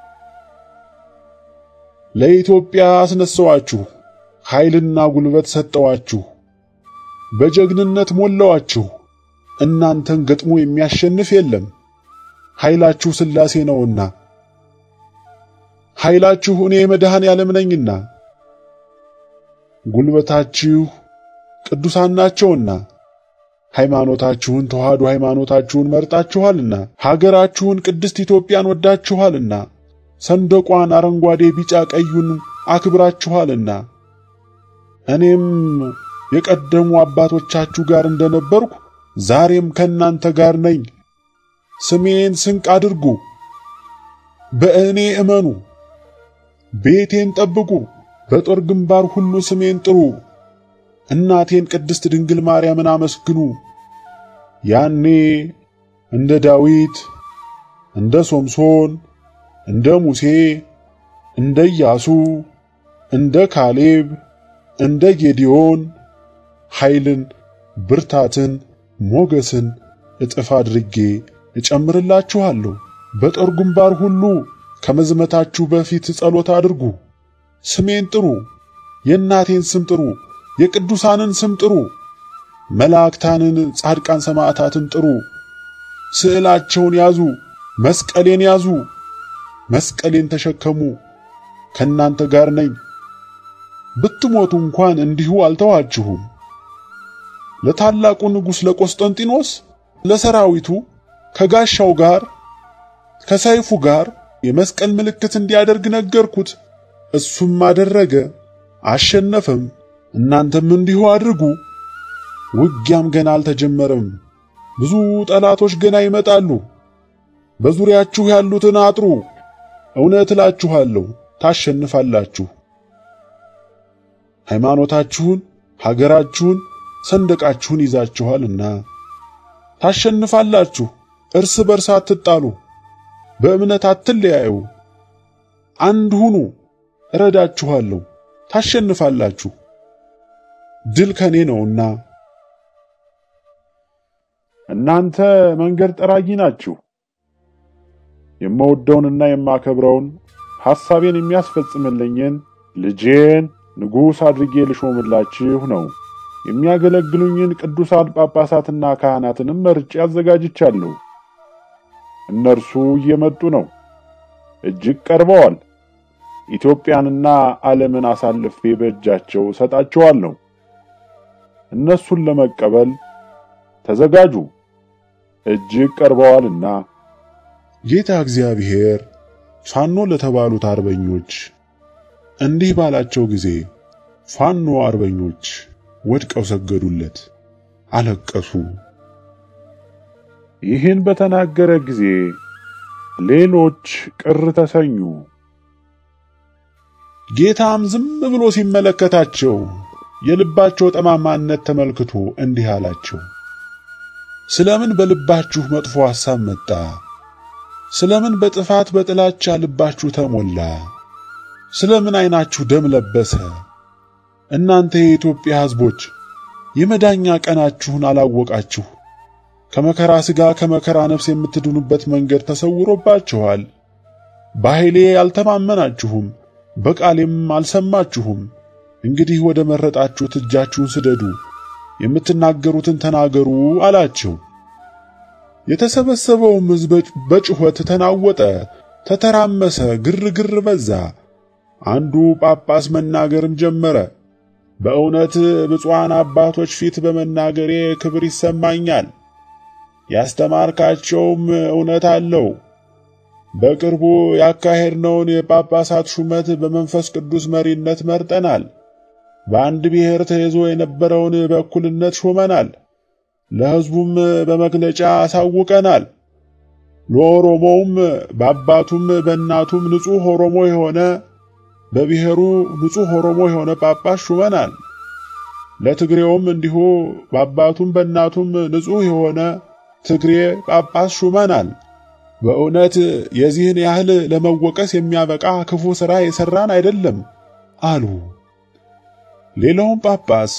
ለኢትዮጵያ አስነሳዋችሁ፣ ኃይልና ጉልበት ሰጠዋችሁ፣ በጀግንነት ሞላዋችሁ። እናንተን ገጥሞ የሚያሸንፍ የለም። ኃይላችሁ ሥላሴ ነውና፣ ኃይላችሁ እኔ መድኃኔ ዓለም ነኝና፣ ጉልበታችሁ ቅዱሳን ናቸውና፣ ሃይማኖታችሁን ተዋህዶ ሃይማኖታችሁን መርጣችኋልና፣ ሀገራችሁን ቅድስት ኢትዮጵያን ወዳችኋልና፣ ሰንደቋን አረንጓዴ፣ ቢጫ፣ ቀዩን አክብራችኋልና እኔም የቀደሙ አባቶቻችሁ ጋር እንደነበርኩ ዛሬም ከእናንተ ጋር ነኝ። ስሜን ስንቅ አድርጉ፣ በእኔ እመኑ፣ ቤቴን ጠብቁ፣ በጦር ግንባር ሁሉ ስሜን ጥሩ፣ እናቴን ቅድስት ድንግል ማርያምን አመስግኑ። ያኔ እንደ ዳዊት፣ እንደ ሶምሶን፣ እንደ ሙሴ፣ እንደ ኢያሱ፣ እንደ ካሌብ፣ እንደ ጌዲዮን ኃይልን፣ ብርታትን፣ ሞገስን እጥፍ አድርጌ እጨምርላችኋለሁ። በጦር ግንባር ሁሉ ከመዝመታችሁ በፊት ጸሎት አድርጉ። ስሜን ጥሩ፣ የእናቴን ስም ጥሩ፣ የቅዱሳንን ስም ጥሩ፣ መላእክታንን፣ ጻድቃን፣ ሰማዕታትን ጥሩ። ስዕላቸውን ያዙ፣ መስቀሌን ያዙ፣ መስቀሌን ተሸከሙ። ከእናንተ ጋር ነኝ። ብትሞቱ እንኳን እንዲሁ አልተዋችሁም። ለታላቁ ንጉሥ ለቆስጠንጢኖስ ለሰራዊቱ ከጋሻው ጋር ከሰይፉ ጋር የመስቀል ምልክት እንዲያደርግ ነገርኩት። እሱም አደረገ፣ አሸነፈም። እናንተም እንዲሁ አድርጉ። ውጊያም ገና አልተጀመረም። ብዙ ጠላቶች ገና ይመጣሉ። በዙሪያችሁ ያሉትን አጥሩ። እውነት እላችኋለሁ ታሸንፋላችሁ። ሃይማኖታችሁን፣ ሀገራችሁን፣ ሰንደቃችሁን ይዛችኋልና ታሸንፋላችሁ። እርስ በርስ አትጣሉ፣ በእምነት አትለያዩ፣ አንድ ሁኑ። እረዳችኋለሁ፣ ታሸንፋላችሁ። ድል ከኔ ነውና። እናንተ መንገድ ጠራጊ ናችሁ። የምወደውንና የማከብረውን ሐሳቤን የሚያስፈጽምልኝን ልጄን ንጉሥ አድርጌ ልሾምላችሁ ነው። የሚያገለግሉኝን ቅዱሳን ጳጳሳትና ካህናትንም መርጬ አዘጋጅቻለሁ። እነርሱ እየመጡ ነው፣ እጅግ ቀርበዋል። ኢትዮጵያንና ዓለምን አሳልፌ በእጃቸው ሰጣቸዋለሁ። እነሱን ለመቀበል ተዘጋጁ፣ እጅግ ቀርበዋልና። ጌታ እግዚአብሔር ፋኖ ለተባሉት አርበኞች እንዲህ ባላቸው ጊዜ ፋኖ አርበኞች ወድቀው ሰገዱለት፣ አለቀሱ። ይህን በተናገረ ጊዜ ሌሎች ቅር ተሰኙ። ጌታም ዝም ብሎ ሲመለከታቸው የልባቸው ጠማማነት ተመልክቶ እንዲህ አላቸው፣ ስለምን በልባችሁ መጥፎ ሐሳብ መጣ? ስለምን በጥፋት በጥላቻ ልባችሁ ተሞላ? ስለምን ዓይናችሁ ደም ለበሰ? እናንተ የኢትዮጵያ ሕዝቦች የመዳኛ ቀናችሁን አላወቃችሁ። ከመከራ ሥጋ ከመከራ ነፍስ የምትድኑበት መንገድ ተሰውሮባችኋል። በኃይሌ አልተማመናችሁም፣ በቃሌም አልሰማችሁም። እንግዲህ ወደ መረጣችሁት እጃችሁን ስደዱ፣ የምትናገሩትን ተናገሩ አላቸው። የተሰበሰበውም ሕዝብ በጩኸት ተናወጠ፣ ተተራመሰ፣ ግርግር በዛ። አንዱ ጳጳስ መናገርም ጀመረ። በእውነት ብፁዓን አባቶች ፊት በመናገሬ ክብር ይሰማኛል። ያስተማርካቸውም እውነት አለው። በቅርቡ ያካሄድነውን የጳጳሳት ሹመት በመንፈስ ቅዱስ መሪነት መርጠናል። በአንድ ብሔር ተይዞ የነበረውን በእኩልነት ሾመናል። ለሕዝቡም በመግለጫ አሳውቀናል። ለኦሮሞውም በአባቱም በእናቱም ንጹሕ ኦሮሞ የሆነ በብሔሩ ንጹሕ ኦሮሞ የሆነ ጳጳስ ሹመናል። ለትግሬውም እንዲሁ በአባቱም በእናቱም ንጹሕ የሆነ ትግሬ ጳጳስ ሹመናል። በእውነት የዚህን ያህል ለመወቀስ የሚያበቃ ክፉ ሥራ የሠራን አይደለም አሉ። ሌላውም ጳጳስ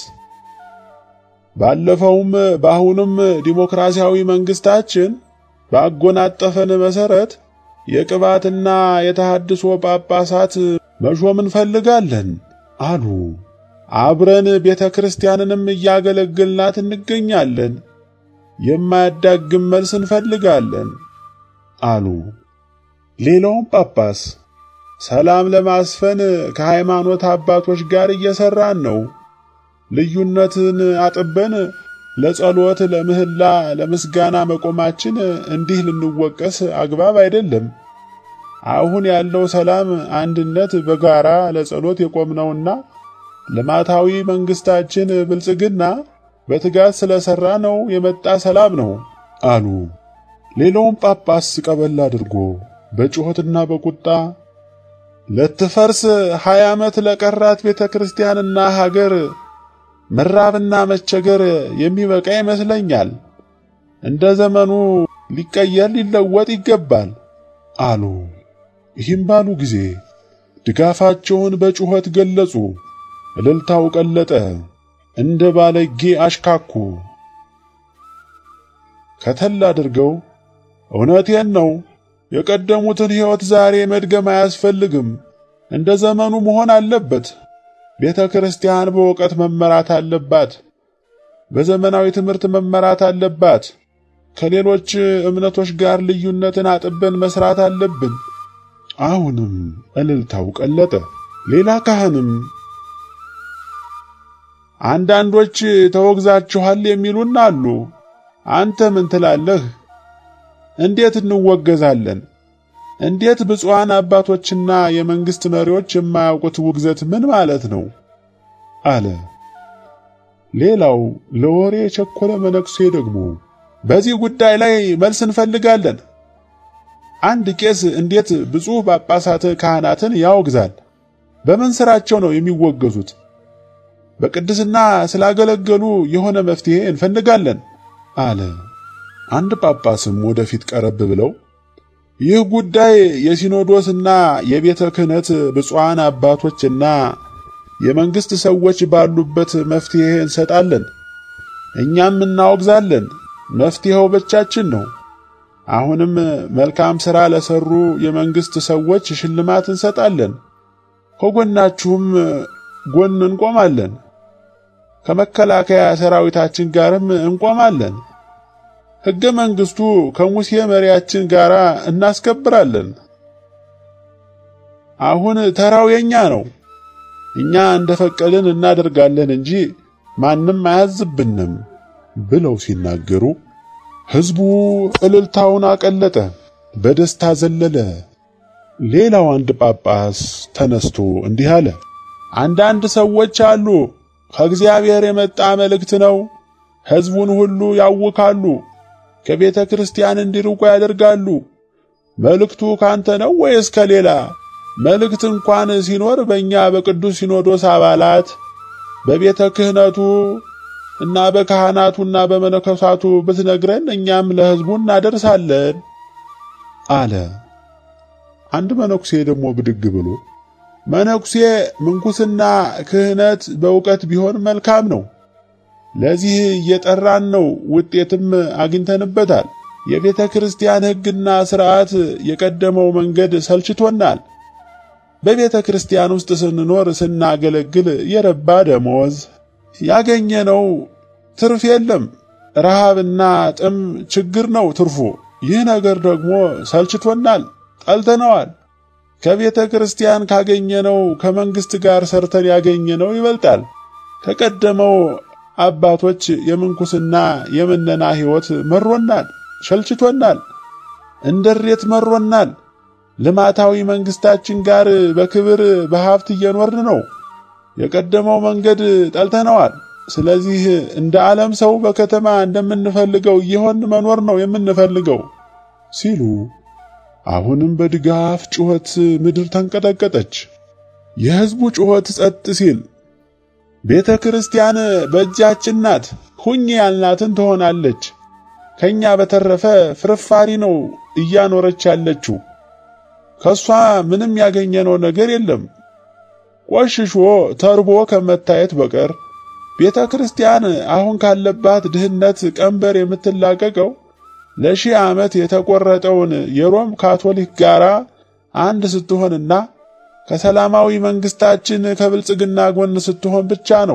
ባለፈውም በአሁኑም ዲሞክራሲያዊ መንግስታችን ባጎናጠፈን መሠረት የቅባትና የተሐድሶ ጳጳሳት መሾም እንፈልጋለን አሉ። አብረን ቤተ ክርስቲያንንም እያገለገልናት እንገኛለን። የማያዳግም መልስ እንፈልጋለን አሉ። ሌላውም ጳጳስ ሰላም ለማስፈን ከሃይማኖት አባቶች ጋር እየሰራን ነው። ልዩነትን አጥበን ለጸሎት፣ ለምህላ፣ ለምስጋና መቆማችን እንዲህ ልንወቀስ አግባብ አይደለም። አሁን ያለው ሰላም፣ አንድነት፣ በጋራ ለጸሎት የቆምነውና ልማታዊ መንግስታችን ብልጽግና በትጋት ስለሰራ ነው የመጣ ሰላም ነው አሉ። ሌላውም ጳጳስ ቀበል አድርጎ በጩኸትና በቁጣ ለትፈርስ ሀያ ዓመት ለቀራት ቤተ ክርስቲያንና ሀገር መራብና መቸገር የሚበቃ ይመስለኛል። እንደ ዘመኑ ሊቀየር ሊለወጥ ይገባል አሉ። ይህም ባሉ ጊዜ ድጋፋቸውን በጩኸት ገለጹ። እልልታው ቀለጠ፣ እንደ ባለጌ አሽካኩ። ከተል አድርገው እውነቴን ነው የቀደሙትን ሕይወት ዛሬ መድገም አያስፈልግም፣ እንደ ዘመኑ መሆን አለበት። ቤተ ክርስቲያን በእውቀት መመራት አለባት። በዘመናዊ ትምህርት መመራት አለባት። ከሌሎች እምነቶች ጋር ልዩነትን አጥበን መስራት አለብን። አሁንም እልልታው ቀለጠ። ሌላ ካህንም አንዳንዶች ተወግዛችኋል የሚሉን አሉ። አንተ ምን ትላለህ? እንዴት እንወገዛለን? እንዴት ብፁዓን አባቶችና የመንግስት መሪዎች የማያውቁት ውግዘት ምን ማለት ነው? አለ። ሌላው ለወሬ የቸኮለ መነኩሴ ደግሞ በዚህ ጉዳይ ላይ መልስ እንፈልጋለን። አንድ ቄስ እንዴት ብፁዕ ጳጳሳት ካህናትን ያወግዛል? በምን ስራቸው ነው የሚወገዙት? በቅድስና ስላገለገሉ የሆነ መፍትሄ እንፈልጋለን አለ። አንድ ጳጳስም ወደፊት ቀረብ ብለው ይህ ጉዳይ የሲኖዶስና የቤተ ክህነት ብፁዓን አባቶችና የመንግስት ሰዎች ባሉበት መፍትሄ እንሰጣለን፣ እኛም እናወግዛለን። መፍትሄው ብቻችን ነው። አሁንም መልካም ሥራ ለሰሩ የመንግስት ሰዎች ሽልማት እንሰጣለን። ከጎናችሁም ጎን እንቆማለን። ከመከላከያ ሰራዊታችን ጋርም እንቆማለን። ሕገ መንግስቱ ከሙሴ መሪያችን ጋር እናስከብራለን። አሁን ተራው የኛ ነው። እኛ እንደፈቀድን እናደርጋለን እንጂ ማንም አያዝብንም ብለው ሲናገሩ ሕዝቡ እልልታውን አቀለጠ፣ በደስታ ዘለለ። ሌላው አንድ ጳጳስ ተነስቶ እንዲህ አለ። አንዳንድ ሰዎች አሉ፣ ከእግዚአብሔር የመጣ መልእክት ነው። ሕዝቡን ሁሉ ያውካሉ፣ ከቤተ ክርስቲያን እንዲርቁ ያደርጋሉ። መልእክቱ ካንተ ነው ወይስ ከሌላ? መልእክት እንኳን ሲኖር በእኛ በቅዱስ ሲኖዶስ አባላት በቤተ ክህነቱ እና በካህናቱና በመነኮሳቱ ብትነግረን እኛም ለሕዝቡ እናደርሳለን አለ። አንድ መነኩሴ ደግሞ ብድግ ብሎ መነኩሴ ምንኩስና ክህነት በእውቀት ቢሆን መልካም ነው። ለዚህ እየጠራን ነው፣ ውጤትም አግኝተንበታል። የቤተ ክርስቲያን ሕግና ሥርዓት የቀደመው መንገድ ሰልችቶናል። በቤተ ክርስቲያን ውስጥ ስንኖር ስናገለግል የረባ ደሞዝ ያገኘነው ትርፍ የለም። ረሃብና ጥም ችግር ነው ትርፉ። ይህ ነገር ደግሞ ሰልችቶናል፣ ጠልተነዋል። ከቤተ ክርስቲያን ካገኘነው ከመንግስት ጋር ሰርተን ያገኘነው ይበልጣል። ከቀደመው አባቶች የምንኩስና የምነና ሕይወት መሮናል፣ ሸልችቶናል፣ እንደሬት መሮናል። ልማታዊ መንግስታችን ጋር በክብር በሀብት እየኖርን ነው። የቀደመው መንገድ ጠልተነዋል። ስለዚህ እንደ ዓለም ሰው በከተማ እንደምንፈልገው እየሆን መኖር ነው የምንፈልገው ሲሉ አሁንም በድጋፍ ጩኸት ምድር ተንቀጠቀጠች። የሕዝቡ ጩኸት ጸጥ ሲል ቤተ ክርስቲያን በእጃችን ናት፣ ሁኚ ያልናትን ትሆናለች። ከኛ በተረፈ ፍርፋሪ ነው እያኖረች ያለችው። ከሷ ምንም ያገኘነው ነገር የለም። ቆሽሾ ተርቦ ከመታየት በቀር ቤተ ክርስቲያን አሁን ካለባት ድህነት ቀንበር የምትላቀቀው ለሺህ ዓመት የተቆረጠውን የሮም ካቶሊክ ጋር አንድ ስትሆንና ከሰላማዊ መንግስታችን ከብልጽግና ጎን ስትሆን ብቻ ነው።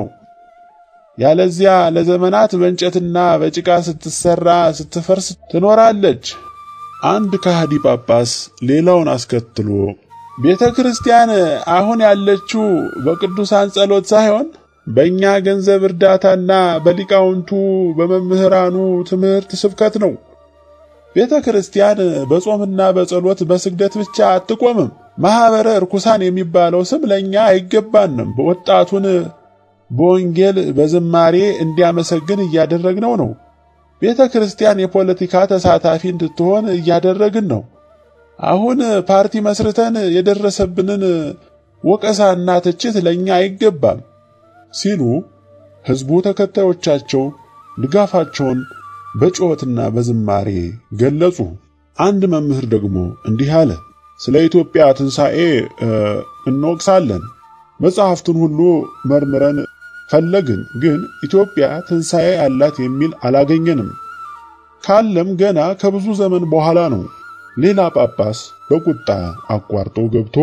ያለዚያ ለዘመናት በእንጨትና በጭቃ ስትሰራ ስትፈርስ ትኖራለች። አንድ ከሃዲ ጳጳስ ሌላውን አስከትሎ ቤተ ክርስቲያን አሁን ያለችው በቅዱሳን ጸሎት ሳይሆን በእኛ ገንዘብ እርዳታና በሊቃውንቱ በመምህራኑ ትምህርት ስብከት ነው። ቤተ ክርስቲያን በጾምና በጸሎት በስግደት ብቻ አትቆምም። ማኅበረ ርኩሳን የሚባለው ስም ለእኛ አይገባንም። ወጣቱን በወንጌል በዝማሬ እንዲያመሰግን እያደረግነው ነው። ቤተ ክርስቲያን የፖለቲካ ተሳታፊ እንድትሆን እያደረግን ነው። አሁን ፓርቲ መስርተን የደረሰብንን ወቀሳና ትችት ለእኛ አይገባም ሲሉ ሕዝቡ ተከታዮቻቸው ድጋፋቸውን በጩኸትና በዝማሬ ገለጹ። አንድ መምህር ደግሞ እንዲህ አለ። ስለ ኢትዮጵያ ትንሣኤ እንወቅሳለን። መጽሐፍትን ሁሉ መርምረን ፈለግን፣ ግን ኢትዮጵያ ትንሣኤ አላት የሚል አላገኘንም። ካለም ገና ከብዙ ዘመን በኋላ ነው። ሌላ ጳጳስ በቁጣ አቋርጦ ገብቶ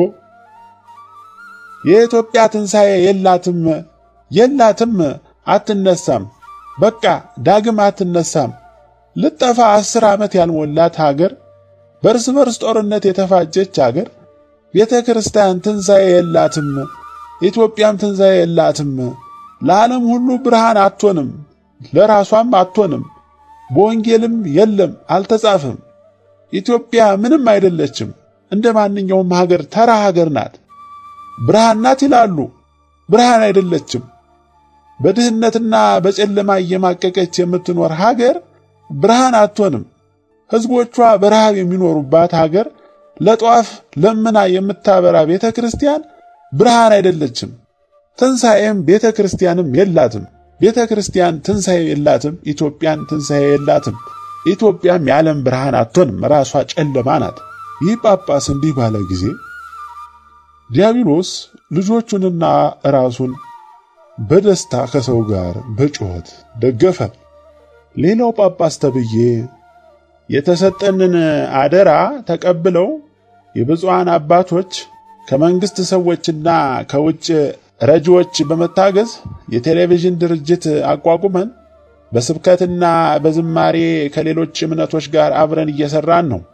የኢትዮጵያ ትንሣኤ የላትም የላትም፣ አትነሳም፣ በቃ ዳግም አትነሳም። ልጠፋ አስር ዓመት ያልሞላት ሀገር፣ በእርስ በርስ ጦርነት የተፋጀች ሀገር ቤተ ክርስቲያን ትንሣኤ የላትም፣ ኢትዮጵያም ትንሣኤ የላትም። ለዓለም ሁሉ ብርሃን አትሆንም፣ ለራሷም አትሆንም። በወንጌልም የለም አልተጻፈም። ኢትዮጵያ ምንም አይደለችም፣ እንደ ማንኛውም ሀገር ተራ ሀገር ናት። ብርሃን ናት ይላሉ፣ ብርሃን አይደለችም። በድህነትና በጨለማ እየማቀቀች የምትኖር ሀገር ብርሃን አትሆንም። ሕዝቦቿ በረሃብ የሚኖሩባት ሀገር ለጧፍ ለምና የምታበራ ቤተ ክርስቲያን ብርሃን አይደለችም። ትንሣኤም ቤተ ክርስቲያንም የላትም። ቤተ ክርስቲያን ትንሣኤ የላትም። ኢትዮጵያን ትንሣኤ የላትም። ኢትዮጵያም የዓለም ብርሃን አትሆንም፣ ራሷ ጨለማ ናት። ይህ ጳጳስ እንዲህ ባለ ጊዜ ዲያብሎስ ልጆቹንና ራሱን በደስታ ከሰው ጋር በጩኸት ደገፈ። ሌላው ጳጳስ ተብዬ የተሰጠንን አደራ ተቀብለው የብፁዓን አባቶች ከመንግስት ሰዎችና ከውጭ ረጂዎች በመታገዝ የቴሌቪዥን ድርጅት አቋቁመን በስብከትና በዝማሬ ከሌሎች እምነቶች ጋር አብረን እየሰራን ነው።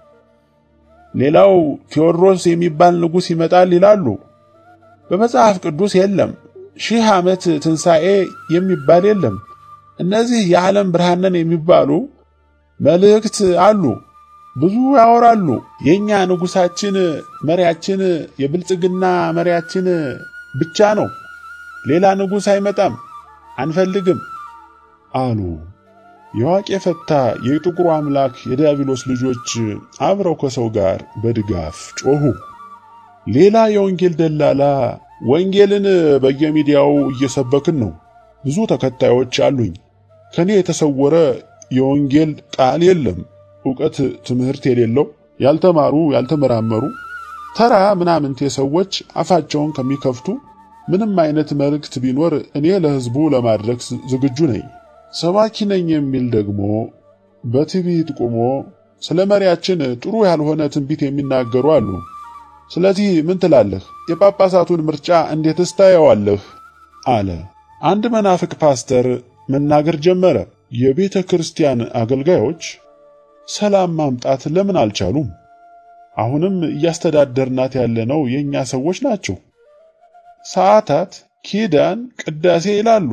ሌላው ቴዎድሮስ የሚባል ንጉሥ ይመጣል ይላሉ። በመጽሐፍ ቅዱስ የለም። ሺህ ዓመት ትንሣኤ የሚባል የለም። እነዚህ የዓለም ብርሃን የሚባሉ መልእክት አሉ፣ ብዙ ያወራሉ። የኛ ንጉሳችን መሪያችን የብልጽግና መሪያችን ብቻ ነው። ሌላ ንጉሥ አይመጣም፣ አንፈልግም አሉ። የዋቄ ፈታ የጥቁሩ አምላክ የዲያብሎስ ልጆች አብረው ከሰው ጋር በድጋፍ ጮኹ። ሌላ የወንጌል ደላላ ወንጌልን በየሚዲያው እየሰበክን ነው፣ ብዙ ተከታዮች አሉኝ፣ ከኔ የተሰወረ የወንጌል ቃል የለም። ዕውቀት ትምህርት የሌለው ያልተማሩ ያልተመራመሩ ተራ ምናምንቴ ሰዎች አፋቸውን ከሚከፍቱ ምንም አይነት መልእክት ቢኖር እኔ ለሕዝቡ ለማድረግ ዝግጁ ነኝ። ሰባኪ ነኝ የሚል ደግሞ በትዕቢት ቆሞ ስለ መሪያችን ጥሩ ያልሆነ ትንቢት የሚናገሩ አሉ። ስለዚህ ምን ትላለህ? የጳጳሳቱን ምርጫ እንዴትስ ታየዋለህ? አለ። አንድ መናፍቅ ፓስተር መናገር ጀመረ። የቤተ ክርስቲያን አገልጋዮች ሰላም ማምጣት ለምን አልቻሉም? አሁንም እያስተዳደርናት ያለነው የእኛ ሰዎች ናቸው። ሰዓታት፣ ኪዳን፣ ቅዳሴ ይላሉ።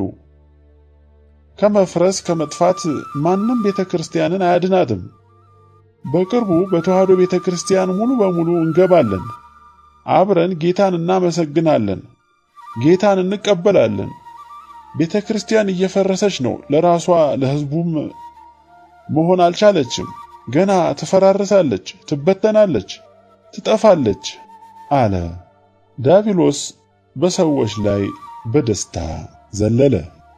ከመፍረስ ከመጥፋት ማንም ቤተ ክርስቲያንን አያድናትም። በቅርቡ በተዋህዶ ቤተ ክርስቲያን ሙሉ በሙሉ እንገባለን። አብረን ጌታን እናመሰግናለን፣ ጌታን እንቀበላለን። ቤተ ክርስቲያን እየፈረሰች ነው። ለራሷ ለሕዝቡም መሆን አልቻለችም። ገና ትፈራርሳለች፣ ትበተናለች፣ ትጠፋለች አለ። ዲያብሎስ በሰዎች ላይ በደስታ ዘለለ።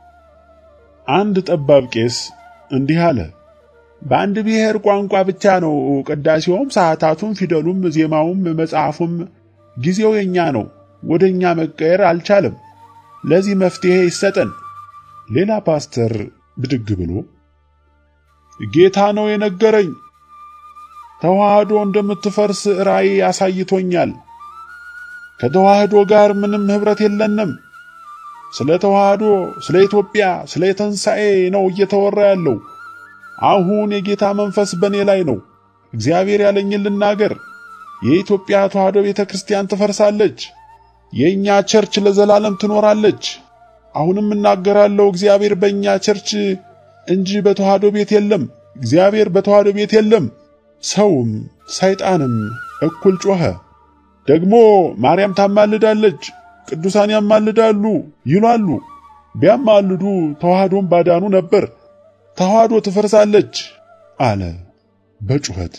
አንድ ጠባብ ቄስ እንዲህ አለ። በአንድ ብሔር ቋንቋ ብቻ ነው ቅዳሴውም፣ ሰዓታቱም፣ ፊደሉም፣ ዜማውም፣ መጽሐፉም ጊዜው የኛ ነው። ወደኛ መቀየር አልቻለም። ለዚህ መፍትሄ ይሰጠን። ሌላ ፓስተር ብድግ ብሎ ጌታ ነው የነገረኝ። ተዋህዶ እንደምትፈርስ ራእይ አሳይቶኛል። ከተዋህዶ ጋር ምንም ኅብረት የለንም። ስለ ተዋህዶ፣ ስለ ኢትዮጵያ፣ ስለ ትንሣኤ ነው እየተወራ ያለው። አሁን የጌታ መንፈስ በእኔ ላይ ነው። እግዚአብሔር ያለኝን ልናገር። የኢትዮጵያ ተዋህዶ ቤተ ክርስቲያን ትፈርሳለች። የእኛ ቸርች ለዘላለም ትኖራለች። አሁንም እናገራለሁ። እግዚአብሔር በእኛ ቸርች እንጂ በተዋህዶ ቤት የለም። እግዚአብሔር በተዋህዶ ቤት የለም። ሰውም ሰይጣንም እኩል ጮኸ። ደግሞ ማርያም ታማልዳለች፣ ቅዱሳን ያማልዳሉ ይሏሉ። ቢያማልዱ ተዋህዶም ባዳኑ ነበር። ተዋህዶ ትፈርሳለች አለ በጩኸት።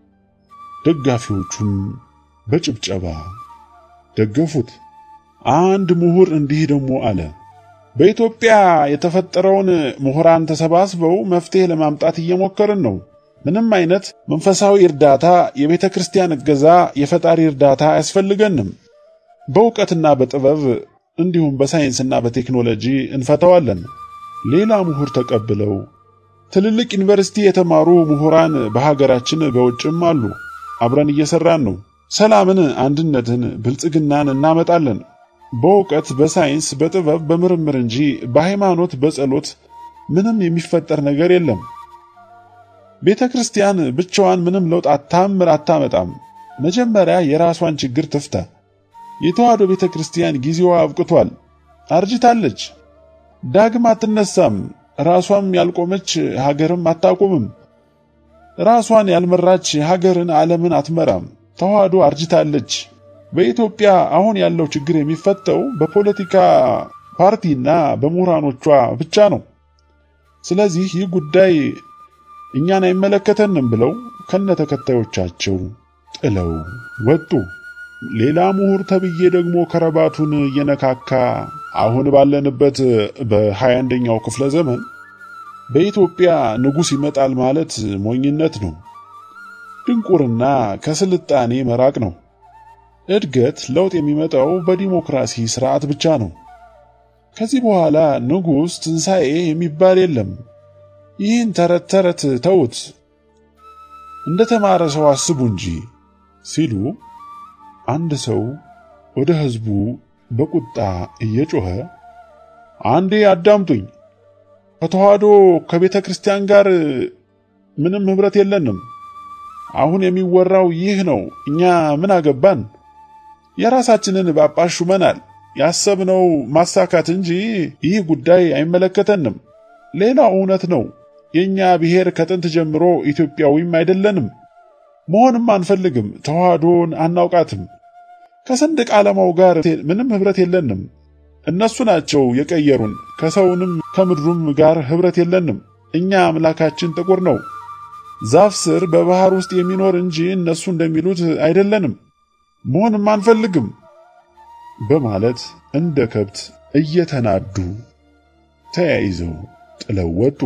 ደጋፊዎቹም በጭብጨባ ደገፉት። አንድ ምሁር እንዲህ ደግሞ አለ። በኢትዮጵያ የተፈጠረውን ምሁራን ተሰባስበው መፍትሄ ለማምጣት እየሞከርን ነው። ምንም አይነት መንፈሳዊ እርዳታ፣ የቤተ ክርስቲያን እገዛ፣ የፈጣሪ እርዳታ አያስፈልገንም። በእውቀትና በጥበብ እንዲሁም በሳይንስና በቴክኖሎጂ እንፈተዋለን። ሌላ ምሁር ተቀብለው ትልልቅ ዩኒቨርሲቲ የተማሩ ምሁራን በሀገራችን በውጭም አሉ። አብረን እየሰራን ነው። ሰላምን፣ አንድነትን፣ ብልጽግናን እናመጣለን። በእውቀት በሳይንስ በጥበብ በምርምር እንጂ በሃይማኖት በጸሎት ምንም የሚፈጠር ነገር የለም። ቤተ ክርስቲያን ብቻዋን ምንም ለውጥ አታምር አታመጣም። መጀመሪያ የራሷን ችግር ትፍታ። የተዋህዶ ቤተ ክርስቲያን ጊዜዋ አብቅቷል፣ አርጅታለች፣ ዳግም አትነሳም። ራሷም ያልቆመች ሀገርም አታቆምም። ራሷን ያልመራች ሀገርን ዓለምን አትመራም። ተዋህዶ አርጅታለች። በኢትዮጵያ አሁን ያለው ችግር የሚፈተው በፖለቲካ ፓርቲና በምሁራኖቿ ብቻ ነው። ስለዚህ ይህ ጉዳይ እኛን አይመለከተንም ብለው ከነተከታዮቻቸው ጥለው ወጡ። ሌላ ምሁር ተብዬ ደግሞ ከረባቱን እየነካካ አሁን ባለንበት በሃያ አንደኛው ክፍለ ዘመን በኢትዮጵያ ንጉሥ ይመጣል ማለት ሞኝነት ነው። ድንቁርና ከስልጣኔ መራቅ ነው። እድገት፣ ለውጥ የሚመጣው በዲሞክራሲ ስርዓት ብቻ ነው። ከዚህ በኋላ ንጉሥ፣ ትንሣኤ የሚባል የለም። ይህን ተረት ተረት ተውት፣ እንደ ተማረ ሰው አስቡ እንጂ ሲሉ አንድ ሰው ወደ ሕዝቡ በቁጣ እየጮኸ አንዴ አዳምጡኝ፣ ከተዋህዶ ከቤተ ክርስቲያን ጋር ምንም ኅብረት የለንም። አሁን የሚወራው ይህ ነው። እኛ ምን አገባን? የራሳችንን ጳጳስ ሹመናል። ያሰብነው ማሳካት እንጂ ይህ ጉዳይ አይመለከተንም። ሌላው እውነት ነው። የእኛ ብሔር ከጥንት ጀምሮ ኢትዮጵያዊም አይደለንም፣ መሆንም አንፈልግም። ተዋህዶን አናውቃትም። ከሰንደቅ ዓላማው ጋር ምንም ኅብረት የለንም። እነሱ ናቸው የቀየሩን። ከሰውንም ከምድሩም ጋር ኅብረት የለንም። እኛ አምላካችን ጥቁር ነው፣ ዛፍ ስር በባህር ውስጥ የሚኖር እንጂ እነሱ እንደሚሉት አይደለንም፣ መሆንም አንፈልግም በማለት እንደ ከብት እየተናዱ ተያይዘው ጥለው ወጡ።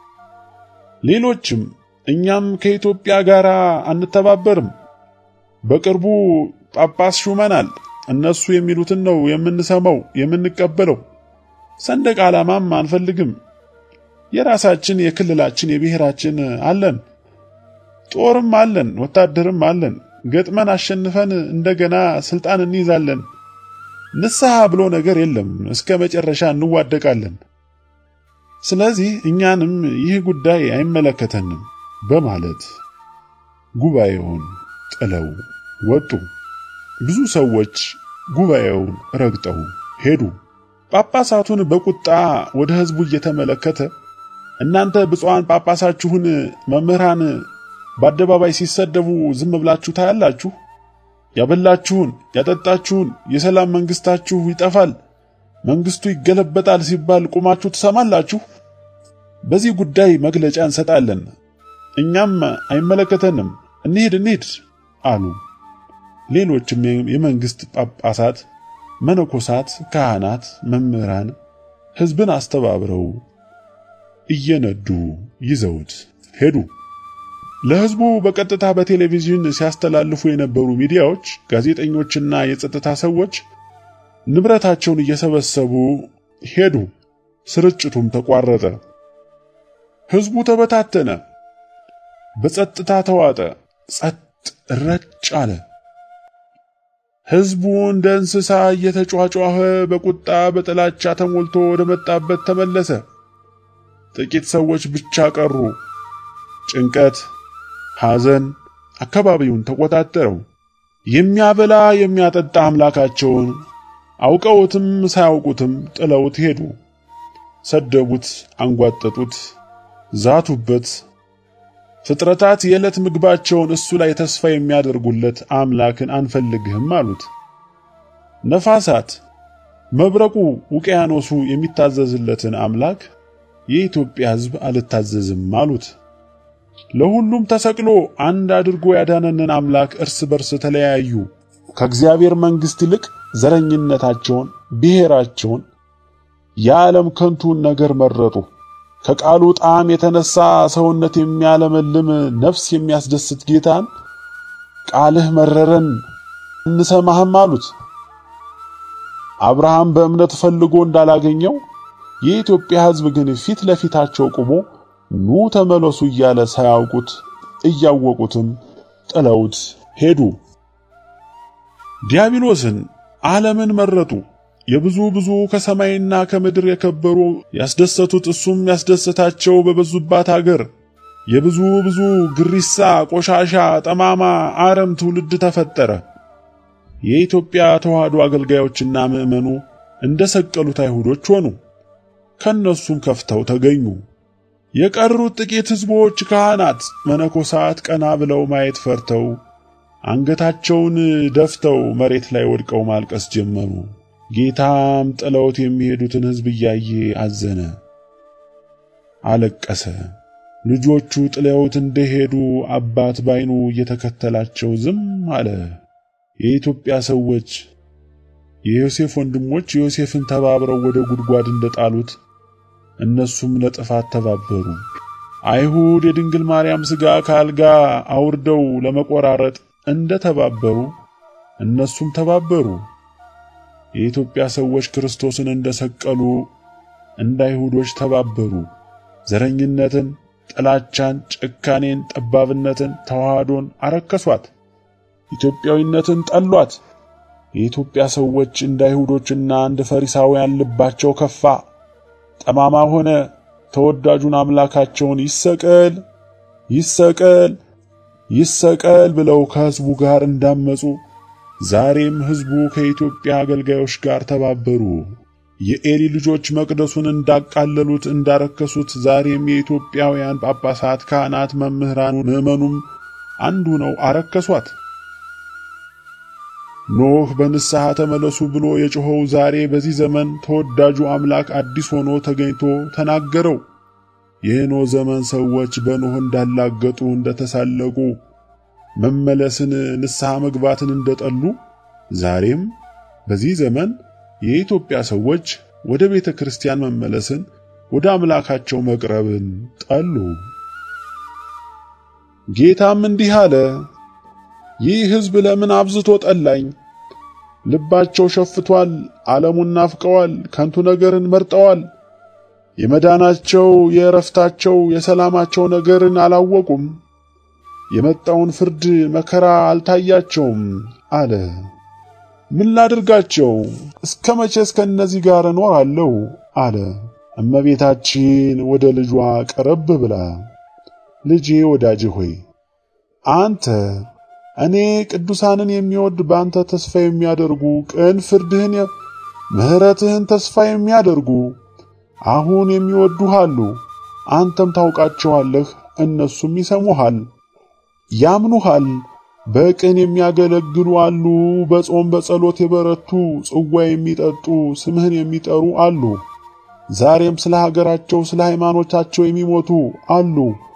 ሌሎችም እኛም ከኢትዮጵያ ጋር አንተባበርም፣ በቅርቡ ጳጳስ ሹመናል፣ እነሱ የሚሉትን ነው የምንሰማው የምንቀበለው፣ ሰንደቅ ዓላማም አንፈልግም፣ የራሳችን የክልላችን የብሔራችን አለን፣ ጦርም አለን፣ ወታደርም አለን፣ ገጥመን አሸንፈን እንደገና ስልጣን እንይዛለን ንስሐ ብሎ ነገር የለም። እስከ መጨረሻ እንዋደቃለን። ስለዚህ እኛንም ይህ ጉዳይ አይመለከተንም በማለት ጉባኤውን ጥለው ወጡ። ብዙ ሰዎች ጉባኤውን ረግጠው ሄዱ። ጳጳሳቱን በቁጣ ወደ ሕዝቡ እየተመለከተ እናንተ ብፁዓን ጳጳሳችሁን መምህራን በአደባባይ ሲሰደቡ ዝም ብላችሁ ታያላችሁ? ያበላችሁን ያጠጣችሁን የሰላም መንግስታችሁ ይጠፋል፣ መንግስቱ ይገለበጣል ሲባል ቁማችሁ ትሰማላችሁ? በዚህ ጉዳይ መግለጫ እንሰጣለን። እኛም አይመለከተንም፣ እንሂድ እንሂድ አሉ። ሌሎችም የመንግስት ጳጳሳት፣ መነኮሳት፣ ካህናት፣ መምህራን ሕዝብን አስተባብረው እየነዱ ይዘውት ሄዱ። ለሕዝቡ በቀጥታ በቴሌቪዥን ሲያስተላልፉ የነበሩ ሚዲያዎች፣ ጋዜጠኞችና የጸጥታ ሰዎች ንብረታቸውን እየሰበሰቡ ሄዱ። ስርጭቱም ተቋረጠ። ሕዝቡ ተበታተነ፣ በጸጥታ ተዋጠ፣ ጸጥ ረጭ አለ። ሕዝቡ እንደ እንስሳ እየተጯጯኸ በቁጣ በጥላቻ ተሞልቶ ወደ መጣበት ተመለሰ። ጥቂት ሰዎች ብቻ ቀሩ። ጭንቀት፣ ሐዘን አካባቢውን ተቆጣጠረው። የሚያበላ የሚያጠጣ አምላካቸውን አውቀውትም ሳያውቁትም ጥለውት ሄዱ። ሰደቡት፣ አንጓጠጡት፣ ዛቱበት። ፍጥረታት የዕለት ምግባቸውን እሱ ላይ ተስፋ የሚያደርጉለት አምላክን አንፈልግህም አሉት። ነፋሳት፣ መብረቁ፣ ውቅያኖሱ የሚታዘዝለትን አምላክ የኢትዮጵያ ሕዝብ አልታዘዝም አሉት። ለሁሉም ተሰቅሎ አንድ አድርጎ ያዳነንን አምላክ እርስ በርስ ተለያዩ። ከእግዚአብሔር መንግሥት ይልቅ ዘረኝነታቸውን፣ ብሔራቸውን፣ የዓለም ከንቱን ነገር መረጡ። ከቃሉ ጣዕም የተነሳ ሰውነት የሚያለመልም ነፍስ የሚያስደስት ጌታን ቃልህ መረረን እንሰማህም አሉት። አብርሃም በእምነት ፈልጎ እንዳላገኘው የኢትዮጵያ ሕዝብ ግን ፊት ለፊታቸው ቆሞ ኑ ተመለሱ እያለ ሳያውቁት እያወቁትም ጥለውት ሄዱ። ዲያብሎስን ዓለምን መረጡ። የብዙ ብዙ ከሰማይና ከምድር የከበሩ ያስደሰቱት እሱም ያስደሰታቸው በበዙባት አገር የብዙ ብዙ ግሪሳ፣ ቆሻሻ፣ ጠማማ አረም ትውልድ ተፈጠረ። የኢትዮጵያ ተዋህዶ አገልጋዮችና ምዕመኑ እንደ ሰቀሉት አይሁዶች ሆኑ። ከነሱም ከፍተው ተገኙ። የቀሩት ጥቂት ሕዝቦች፣ ካህናት፣ መነኮሳት ቀና ብለው ማየት ፈርተው አንገታቸውን ደፍተው መሬት ላይ ወድቀው ማልቀስ ጀመሩ። ጌታም ጥለውት የሚሄዱትን ሕዝብ እያየ አዘነ፣ አለቀሰ። ልጆቹ ጥለውት እንደሄዱ አባት ባይኑ እየተከተላቸው ዝም አለ። የኢትዮጵያ ሰዎች የዮሴፍ ወንድሞች ዮሴፍን ተባብረው ወደ ጉድጓድ እንደጣሉት እነሱም ለጥፋት ተባበሩ። አይሁድ የድንግል ማርያም ሥጋ ከአልጋ አውርደው ለመቆራረጥ እንደ ተባበሩ እነሱም ተባበሩ። የኢትዮጵያ ሰዎች ክርስቶስን እንደሰቀሉ እንደ አይሁዶች ተባበሩ። ዘረኝነትን፣ ጥላቻን፣ ጭካኔን፣ ጠባብነትን፣ ተዋህዶን አረከሷት። ኢትዮጵያዊነትን ጠሏት። የኢትዮጵያ ሰዎች እንደ አይሁዶችና እንደ ፈሪሳውያን ልባቸው ከፋ፣ ጠማማ ሆነ። ተወዳጁን አምላካቸውን ይሰቀል ይሰቀል ይሰቀል ብለው ከሕዝቡ ጋር እንዳመጹ ዛሬም ሕዝቡ ከኢትዮጵያ አገልጋዮች ጋር ተባበሩ። የኤሊ ልጆች መቅደሱን እንዳቃለሉት እንዳረከሱት ዛሬም የኢትዮጵያውያን ጳጳሳት፣ ካህናት፣ መምህራን፣ ምዕመኑም አንዱ ነው አረከሷት። ኖህ በንስሐ ተመለሱ ብሎ የጮኸው ዛሬ በዚህ ዘመን ተወዳጁ አምላክ አዲስ ሆኖ ተገኝቶ ተናገረው። የኖህ ዘመን ሰዎች በኖህ እንዳላገጡ እንደተሳለቁ መመለስን ንስሐ መግባትን እንደጠሉ ዛሬም በዚህ ዘመን የኢትዮጵያ ሰዎች ወደ ቤተ ክርስቲያን መመለስን ወደ አምላካቸው መቅረብን ጠሉ። ጌታም እንዲህ አለ፣ ይህ ሕዝብ ለምን አብዝቶ ጠላኝ? ልባቸው ሸፍቷል፣ ዓለሙን ናፍቀዋል፣ ከንቱ ነገርን መርጠዋል። የመዳናቸው የእረፍታቸው የሰላማቸው ነገርን አላወቁም። የመጣውን ፍርድ መከራ አልታያቸውም አለ። ምን ላድርጋቸው? እስከ መቼ እስከ እነዚህ ጋር እኖራለሁ? አለ። እመቤታችን ወደ ልጇ ቀረብ ብላ ልጄ ወዳጄ ሆይ አንተ እኔ ቅዱሳንን የሚወድ በአንተ ተስፋ የሚያደርጉ ቅን ፍርድህን ምሕረትህን ተስፋ የሚያደርጉ አሁን የሚወዱህ አሉ። አንተም ታውቃቸዋለህ፣ እነሱም ይሰሙሃል፣ ያምኑሃል። በቅን የሚያገለግሉ አሉ። በጾም በጸሎት የበረቱ ጽዋ የሚጠጡ ስምህን የሚጠሩ አሉ። ዛሬም ስለ ሀገራቸው ስለ ሃይማኖታቸው የሚሞቱ አሉ።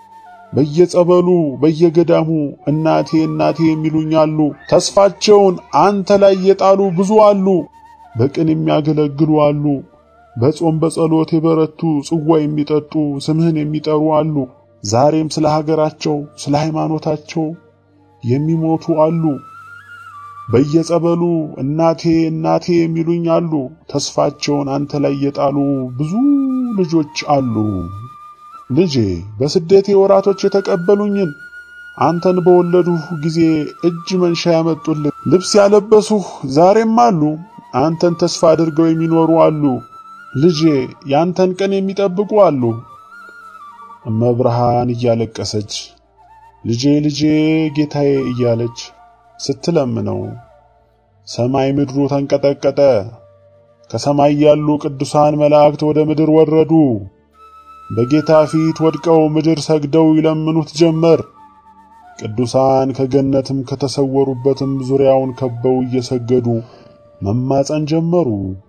በየጸበሉ በየገዳሙ እናቴ እናቴ የሚሉኝ አሉ። ተስፋቸውን አንተ ላይ የጣሉ ብዙ አሉ። በቅን የሚያገለግሉ አሉ። በጾም በጸሎት የበረቱ ጽዋ የሚጠጡ ስምህን የሚጠሩ አሉ። ዛሬም ስለ ሀገራቸው ስለ ሃይማኖታቸው የሚሞቱ አሉ። በየጸበሉ እናቴ እናቴ የሚሉኝ አሉ። ተስፋቸውን አንተ ላይ የጣሉ ብዙ ልጆች አሉ። ልጄ በስደቴ ወራቶች የተቀበሉኝን አንተን በወለዱህ ጊዜ እጅ መንሻ ያመጡልህ ልብስ ያለበሱህ ዛሬም አሉ። አንተን ተስፋ አድርገው የሚኖሩ አሉ። ልጄ ያንተን ቀን የሚጠብቁ አሉ። እመብርሃን እያለቀሰች ልጄ ልጄ ጌታዬ እያለች ስትለምነው ሰማይ ምድሩ ተንቀጠቀጠ። ከሰማይ ያሉ ቅዱሳን መላእክት ወደ ምድር ወረዱ። በጌታ ፊት ወድቀው ምድር ሰግደው ይለምኑት ጀመር። ቅዱሳን ከገነትም ከተሰወሩበትም ዙሪያውን ከበው እየሰገዱ መማፀን ጀመሩ።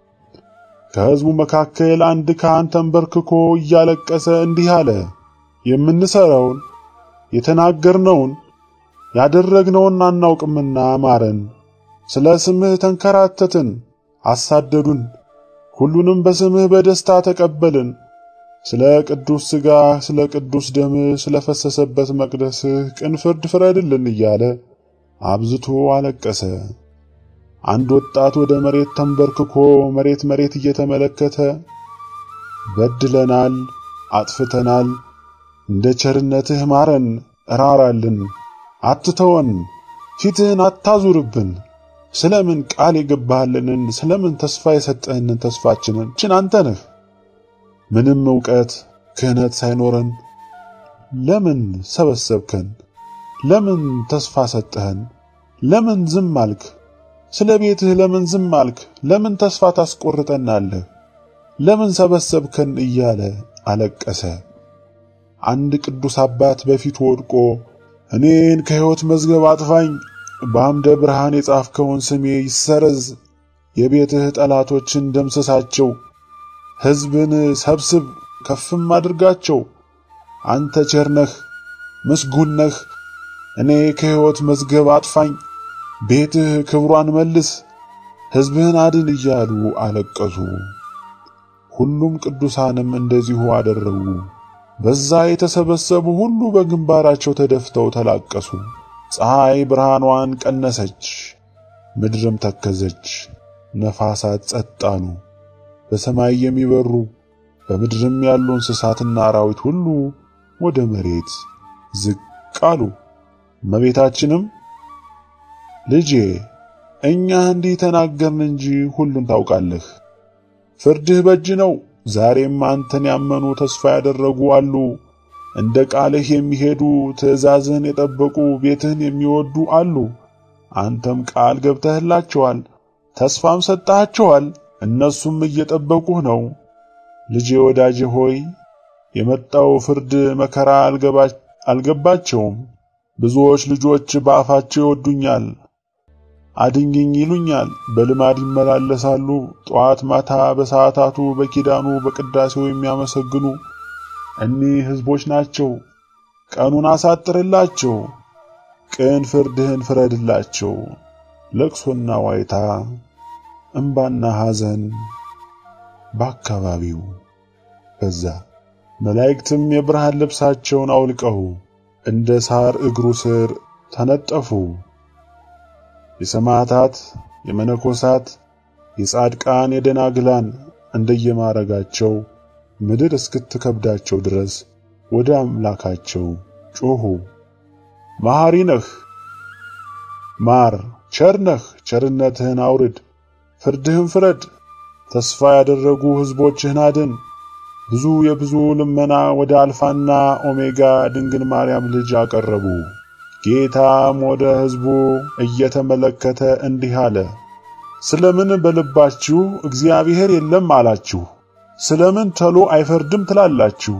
ከሕዝቡ መካከል አንድ ካህን ተንበርክኮ እያለቀሰ እንዲህ አለ። የምንሰራውን የተናገርነውን ያደረግነውን አናውቅምና ማረን። ስለ ስምህ ተንከራተትን፣ አሳደዱን። ሁሉንም በስምህ በደስታ ተቀበልን። ስለ ቅዱስ ሥጋህ፣ ስለ ቅዱስ ደምህ፣ ስለ ፈሰሰበት መቅደስህ ቅን ፍርድ ፍረድልን እያለ አብዝቶ አለቀሰ። አንድ ወጣት ወደ መሬት ተንበርክኮ መሬት መሬት እየተመለከተ በድለናል፣ አጥፍተናል፣ እንደ ቸርነትህ ማረን፣ እራራልን፣ አትተወን፣ ፊትህን አታዙርብን። ስለምን ቃል የገባህልንን ስለምን ተስፋ የሰጠህንን ተስፋችንን ችን አንተ ነህ። ምንም ዕውቀት ክህነት ሳይኖረን ለምን ሰበሰብከን? ለምን ተስፋ ሰጠህን? ለምን ዝም አልክ? ስለ ቤትህ ለምን ዝም አልክ? ለምን ተስፋ ታስቆርጠናለህ? ለምን ሰበሰብከን? እያለ አለቀሰ። አንድ ቅዱስ አባት በፊቱ ወድቆ እኔን ከሕይወት መዝገብ አጥፋኝ፣ በአምደ ብርሃን የጻፍከውን ስሜ ይሰረዝ፣ የቤትህ ጠላቶችን ደምስሳቸው፣ ሕዝብን ሰብስብ፣ ከፍም አድርጋቸው። አንተ ቸር ነህ፣ ምስጉን ነህ። እኔ ከሕይወት መዝገብ አጥፋኝ ቤትህ ክብሯን መልስ፣ ሕዝብህን አድን እያሉ አለቀሱ። ሁሉም ቅዱሳንም እንደዚሁ አደረጉ። በዛ የተሰበሰቡ ሁሉ በግንባራቸው ተደፍተው ተላቀሱ። ፀሐይ ብርሃኗን ቀነሰች፣ ምድርም ተከዘች፣ ነፋሳት ጸጥ አሉ። በሰማይ የሚበሩ በምድርም ያሉ እንስሳትና አራዊት ሁሉ ወደ መሬት ዝቅ አሉ። እመቤታችንም ልጄ እኛ እንዲህ ተናገርን እንጂ ሁሉን ታውቃለህ። ፍርድህ በእጅ ነው። ዛሬም አንተን ያመኑ ተስፋ ያደረጉ አሉ። እንደ ቃልህ የሚሄዱ ትእዛዝህን የጠበቁ ቤትህን የሚወዱ አሉ። አንተም ቃል ገብተህላቸዋል፣ ተስፋም ሰጥተሃቸዋል። እነሱም እየጠበቁህ ነው። ልጄ ወዳጄ ሆይ የመጣው ፍርድ መከራ አልገባቸውም። ብዙዎች ልጆች በአፋቸው ይወዱኛል አድኝኝ ይሉኛል። በልማድ ይመላለሳሉ። ጠዋት ማታ በሰዓታቱ በኪዳኑ በቅዳሴው የሚያመሰግኑ እኒህ ሕዝቦች ናቸው። ቀኑን አሳጥርላቸው፣ ቅን ፍርድህን ፍረድላቸው። ለቅሶና ዋይታ፣ እምባና ሐዘን በአካባቢው በዛ። መላእክትም የብርሃን ልብሳቸውን አውልቀው እንደ ሳር እግሩ ስር ተነጠፉ። የሰማዕታት፣ የመነኮሳት፣ የጻድቃን፣ የደናግላን እንደየማረጋቸው ምድር እስክትከብዳቸው ድረስ ወደ አምላካቸው ጮኹ። መሐሪ ነህ፣ ማር፣ ቸርነህ ቸርነትህን አውርድ፣ ፍርድህን ፍረድ። ተስፋ ያደረጉ ሕዝቦችህን አድን። ብዙ የብዙ ልመና ወደ አልፋና ኦሜጋ ድንግል ማርያም ልጅ አቀረቡ። ጌታም ወደ ሕዝቡ እየተመለከተ እንዲህ አለ። ስለምን በልባችሁ እግዚአብሔር የለም አላችሁ? ስለምን ተሎ አይፈርድም ትላላችሁ?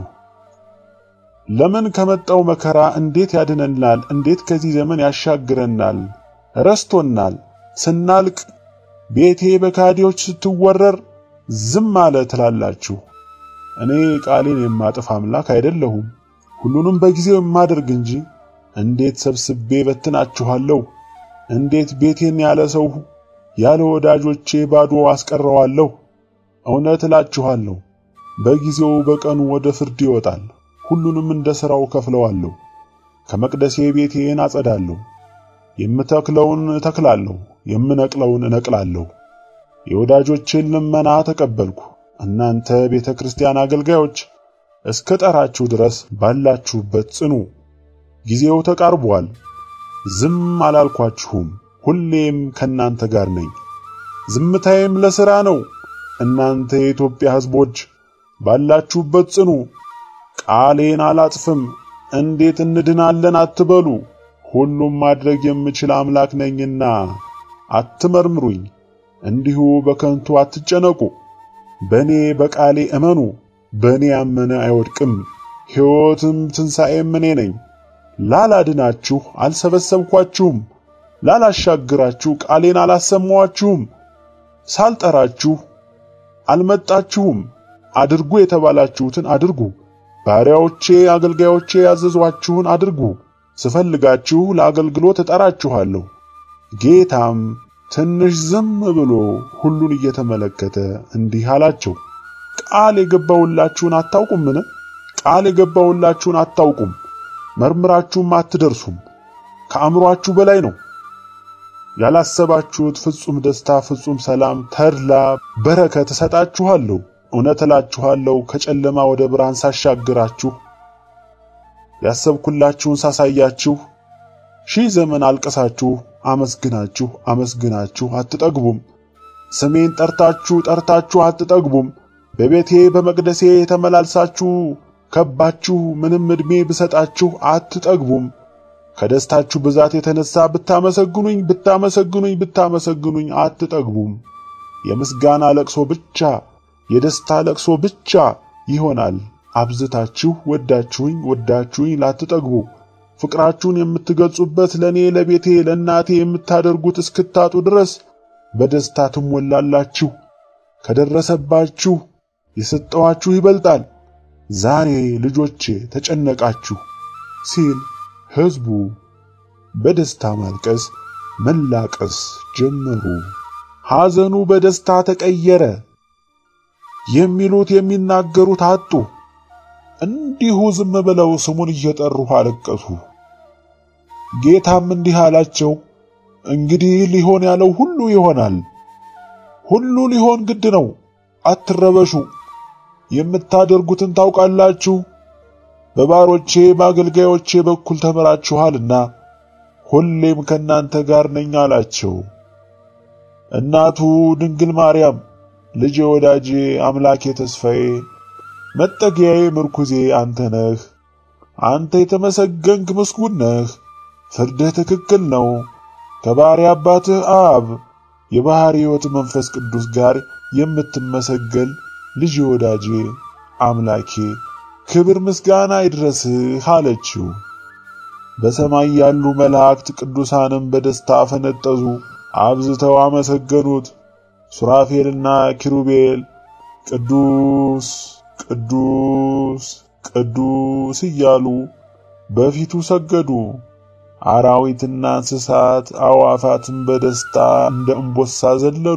ለምን ከመጣው መከራ እንዴት ያድነናል? እንዴት ከዚህ ዘመን ያሻግረናል? ረስቶናል። ስናልቅ ቤቴ በካዲዎች ስትወረር ዝም አለ ትላላችሁ። እኔ ቃሌን የማጥፍ አምላክ አይደለሁም፣ ሁሉንም በጊዜው የማደርግ እንጂ። እንዴት ሰብስቤ በትናችኋለሁ? እንዴት ቤቴን ያለ ሰው ያለ ወዳጆቼ ባዶ አስቀረዋለሁ? እውነት እላችኋለሁ በጊዜው በቀኑ ወደ ፍርድ ይወጣል። ሁሉንም እንደ ሥራው ከፍለዋለሁ። ከመቅደሴ ቤቴን አጸዳለሁ። የምተክለውን እተክላለሁ፣ የምነቅለውን እነቅላለሁ። የወዳጆቼን ልመና ተቀበልኩ። እናንተ ቤተ ክርስቲያን አገልጋዮች እስከ ጠራችሁ ድረስ ባላችሁበት ጽኑ። ጊዜው ተቃርቧል። ዝም አላልኳችሁም፣ ሁሌም ከናንተ ጋር ነኝ። ዝምታዬም ለሥራ ነው። እናንተ የኢትዮጵያ ሕዝቦች ባላችሁበት ጽኑ። ቃሌን አላጥፍም። እንዴት እንድናለን አትበሉ። ሁሉም ማድረግ የምችል አምላክ ነኝና አትመርምሩኝ። እንዲሁ በከንቱ አትጨነቁ። በእኔ በቃሌ እመኑ። በእኔ ያመነ አይወድቅም። ሕይወትም ትንሣኤም እኔ ነኝ። ላላድናችሁ አልሰበሰብኳችሁም፣ ላላሻግራችሁ ቃሌን አላሰማኋችሁም። ሳልጠራችሁ አልመጣችሁም። አድርጉ የተባላችሁትን አድርጉ። ባሪያዎቼ አገልጋዮቼ ያዘዟችሁን አድርጉ። ስፈልጋችሁ ለአገልግሎት እጠራችኋለሁ። ጌታም ትንሽ ዝም ብሎ ሁሉን እየተመለከተ እንዲህ አላቸው፣ ቃል የገባውላችሁን አታውቁምን? ቃል የገባውላችሁን አታውቁም፣ መርምራችሁም አትደርሱም። ከአእምሮአችሁ በላይ ነው። ያላሰባችሁት ፍጹም ደስታ፣ ፍጹም ሰላም፣ ተድላ፣ በረከት እሰጣችኋለሁ። እውነት እላችኋለሁ ከጨለማ ወደ ብርሃን ሳሻግራችሁ ያሰብኩላችሁን ሳሳያችሁ ሺህ ዘመን አልቀሳችሁ አመስግናችሁ አመስግናችሁ አትጠግቡም። ስሜን ጠርታችሁ ጠርታችሁ አትጠግቡም። በቤቴ በመቅደሴ ተመላልሳችሁ ከባችሁ ምንም ዕድሜ ብሰጣችሁ አትጠግቡም። ከደስታችሁ ብዛት የተነሳ ብታመሰግኑኝ ብታመሰግኑኝ ብታመሰግኑኝ አትጠግቡም። የምስጋና ለቅሶ ብቻ የደስታ ለቅሶ ብቻ ይሆናል። አብዝታችሁ ወዳችሁኝ ወዳችሁኝ ላትጠግቡ ፍቅራችሁን የምትገልጹበት ለኔ ለቤቴ ለእናቴ የምታደርጉት እስክታጡ ድረስ በደስታ ትሞላላችሁ። ከደረሰባችሁ የሰጠዋችሁ ይበልጣል። ዛሬ ልጆቼ ተጨነቃችሁ ሲል ሕዝቡ በደስታ ማልቀስ መላቀስ ጀመሩ። ሐዘኑ በደስታ ተቀየረ። የሚሉት የሚናገሩት አጡ። እንዲሁ ዝም ብለው ስሙን እየጠሩ አለቀሱ። ጌታም እንዲህ አላቸው፣ እንግዲህ ሊሆን ያለው ሁሉ ይሆናል። ሁሉ ሊሆን ግድ ነው። አትረበሹ። የምታደርጉትን ታውቃላችሁ። በባሮቼ በአገልጋዮቼ በኩል ተምራችኋልና ሁሌም ከናንተ ጋር ነኝ አላቸው። እናቱ ድንግል ማርያም ልጄ፣ ወዳጄ፣ አምላኬ፣ ተስፋዬ፣ መጠጊያዬ፣ ምርኩዜ አንተ ነህ። አንተ የተመሰገንክ ምስጉን ነህ። ፍርድህ ትክክል ነው። ከባሕርይ አባትህ አብ የባሕርይ ሕይወት መንፈስ ቅዱስ ጋር የምትመሰገን ልጄ፣ ወዳጄ፣ አምላኬ ክብር ምስጋና ይድረስህ አለችው። በሰማይ ያሉ መላእክት ቅዱሳንም በደስታ ፈነጠዙ፣ አብዝተው አመሰገኑት። ሱራፌልና ኪሩቤል ቅዱስ ቅዱስ ቅዱስ እያሉ በፊቱ ሰገዱ። አራዊትና እንስሳት አዕዋፋትም በደስታ እንደ እምቦሳ ዘለሉ።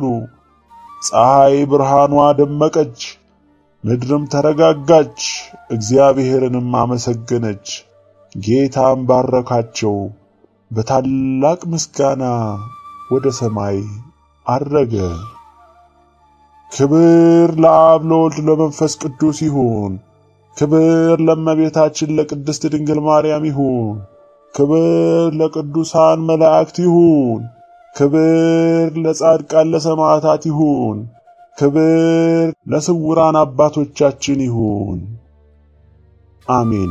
ፀሐይ ብርሃኗ ደመቀች፣ ምድርም ተረጋጋች፣ እግዚአብሔርንም አመሰገነች። ጌታም ባረካቸው፣ በታላቅ ምስጋና ወደ ሰማይ አረገ። ክብር ለአብ ለወልድ ለመንፈስ ቅዱስ ይሁን። ክብር ለእመቤታችን ለቅድስት ድንግል ማርያም ይሁን። ክብር ለቅዱሳን መላእክት ይሁን። ክብር ለጻድቃን ለሰማዕታት ይሁን። ክብር ለስውራን አባቶቻችን ይሁን። አሜን።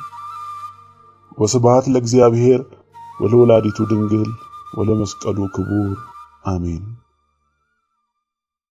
ወስብሐት ለእግዚአብሔር ወለወላዲቱ ድንግል ወለመስቀሉ ክቡር አሜን።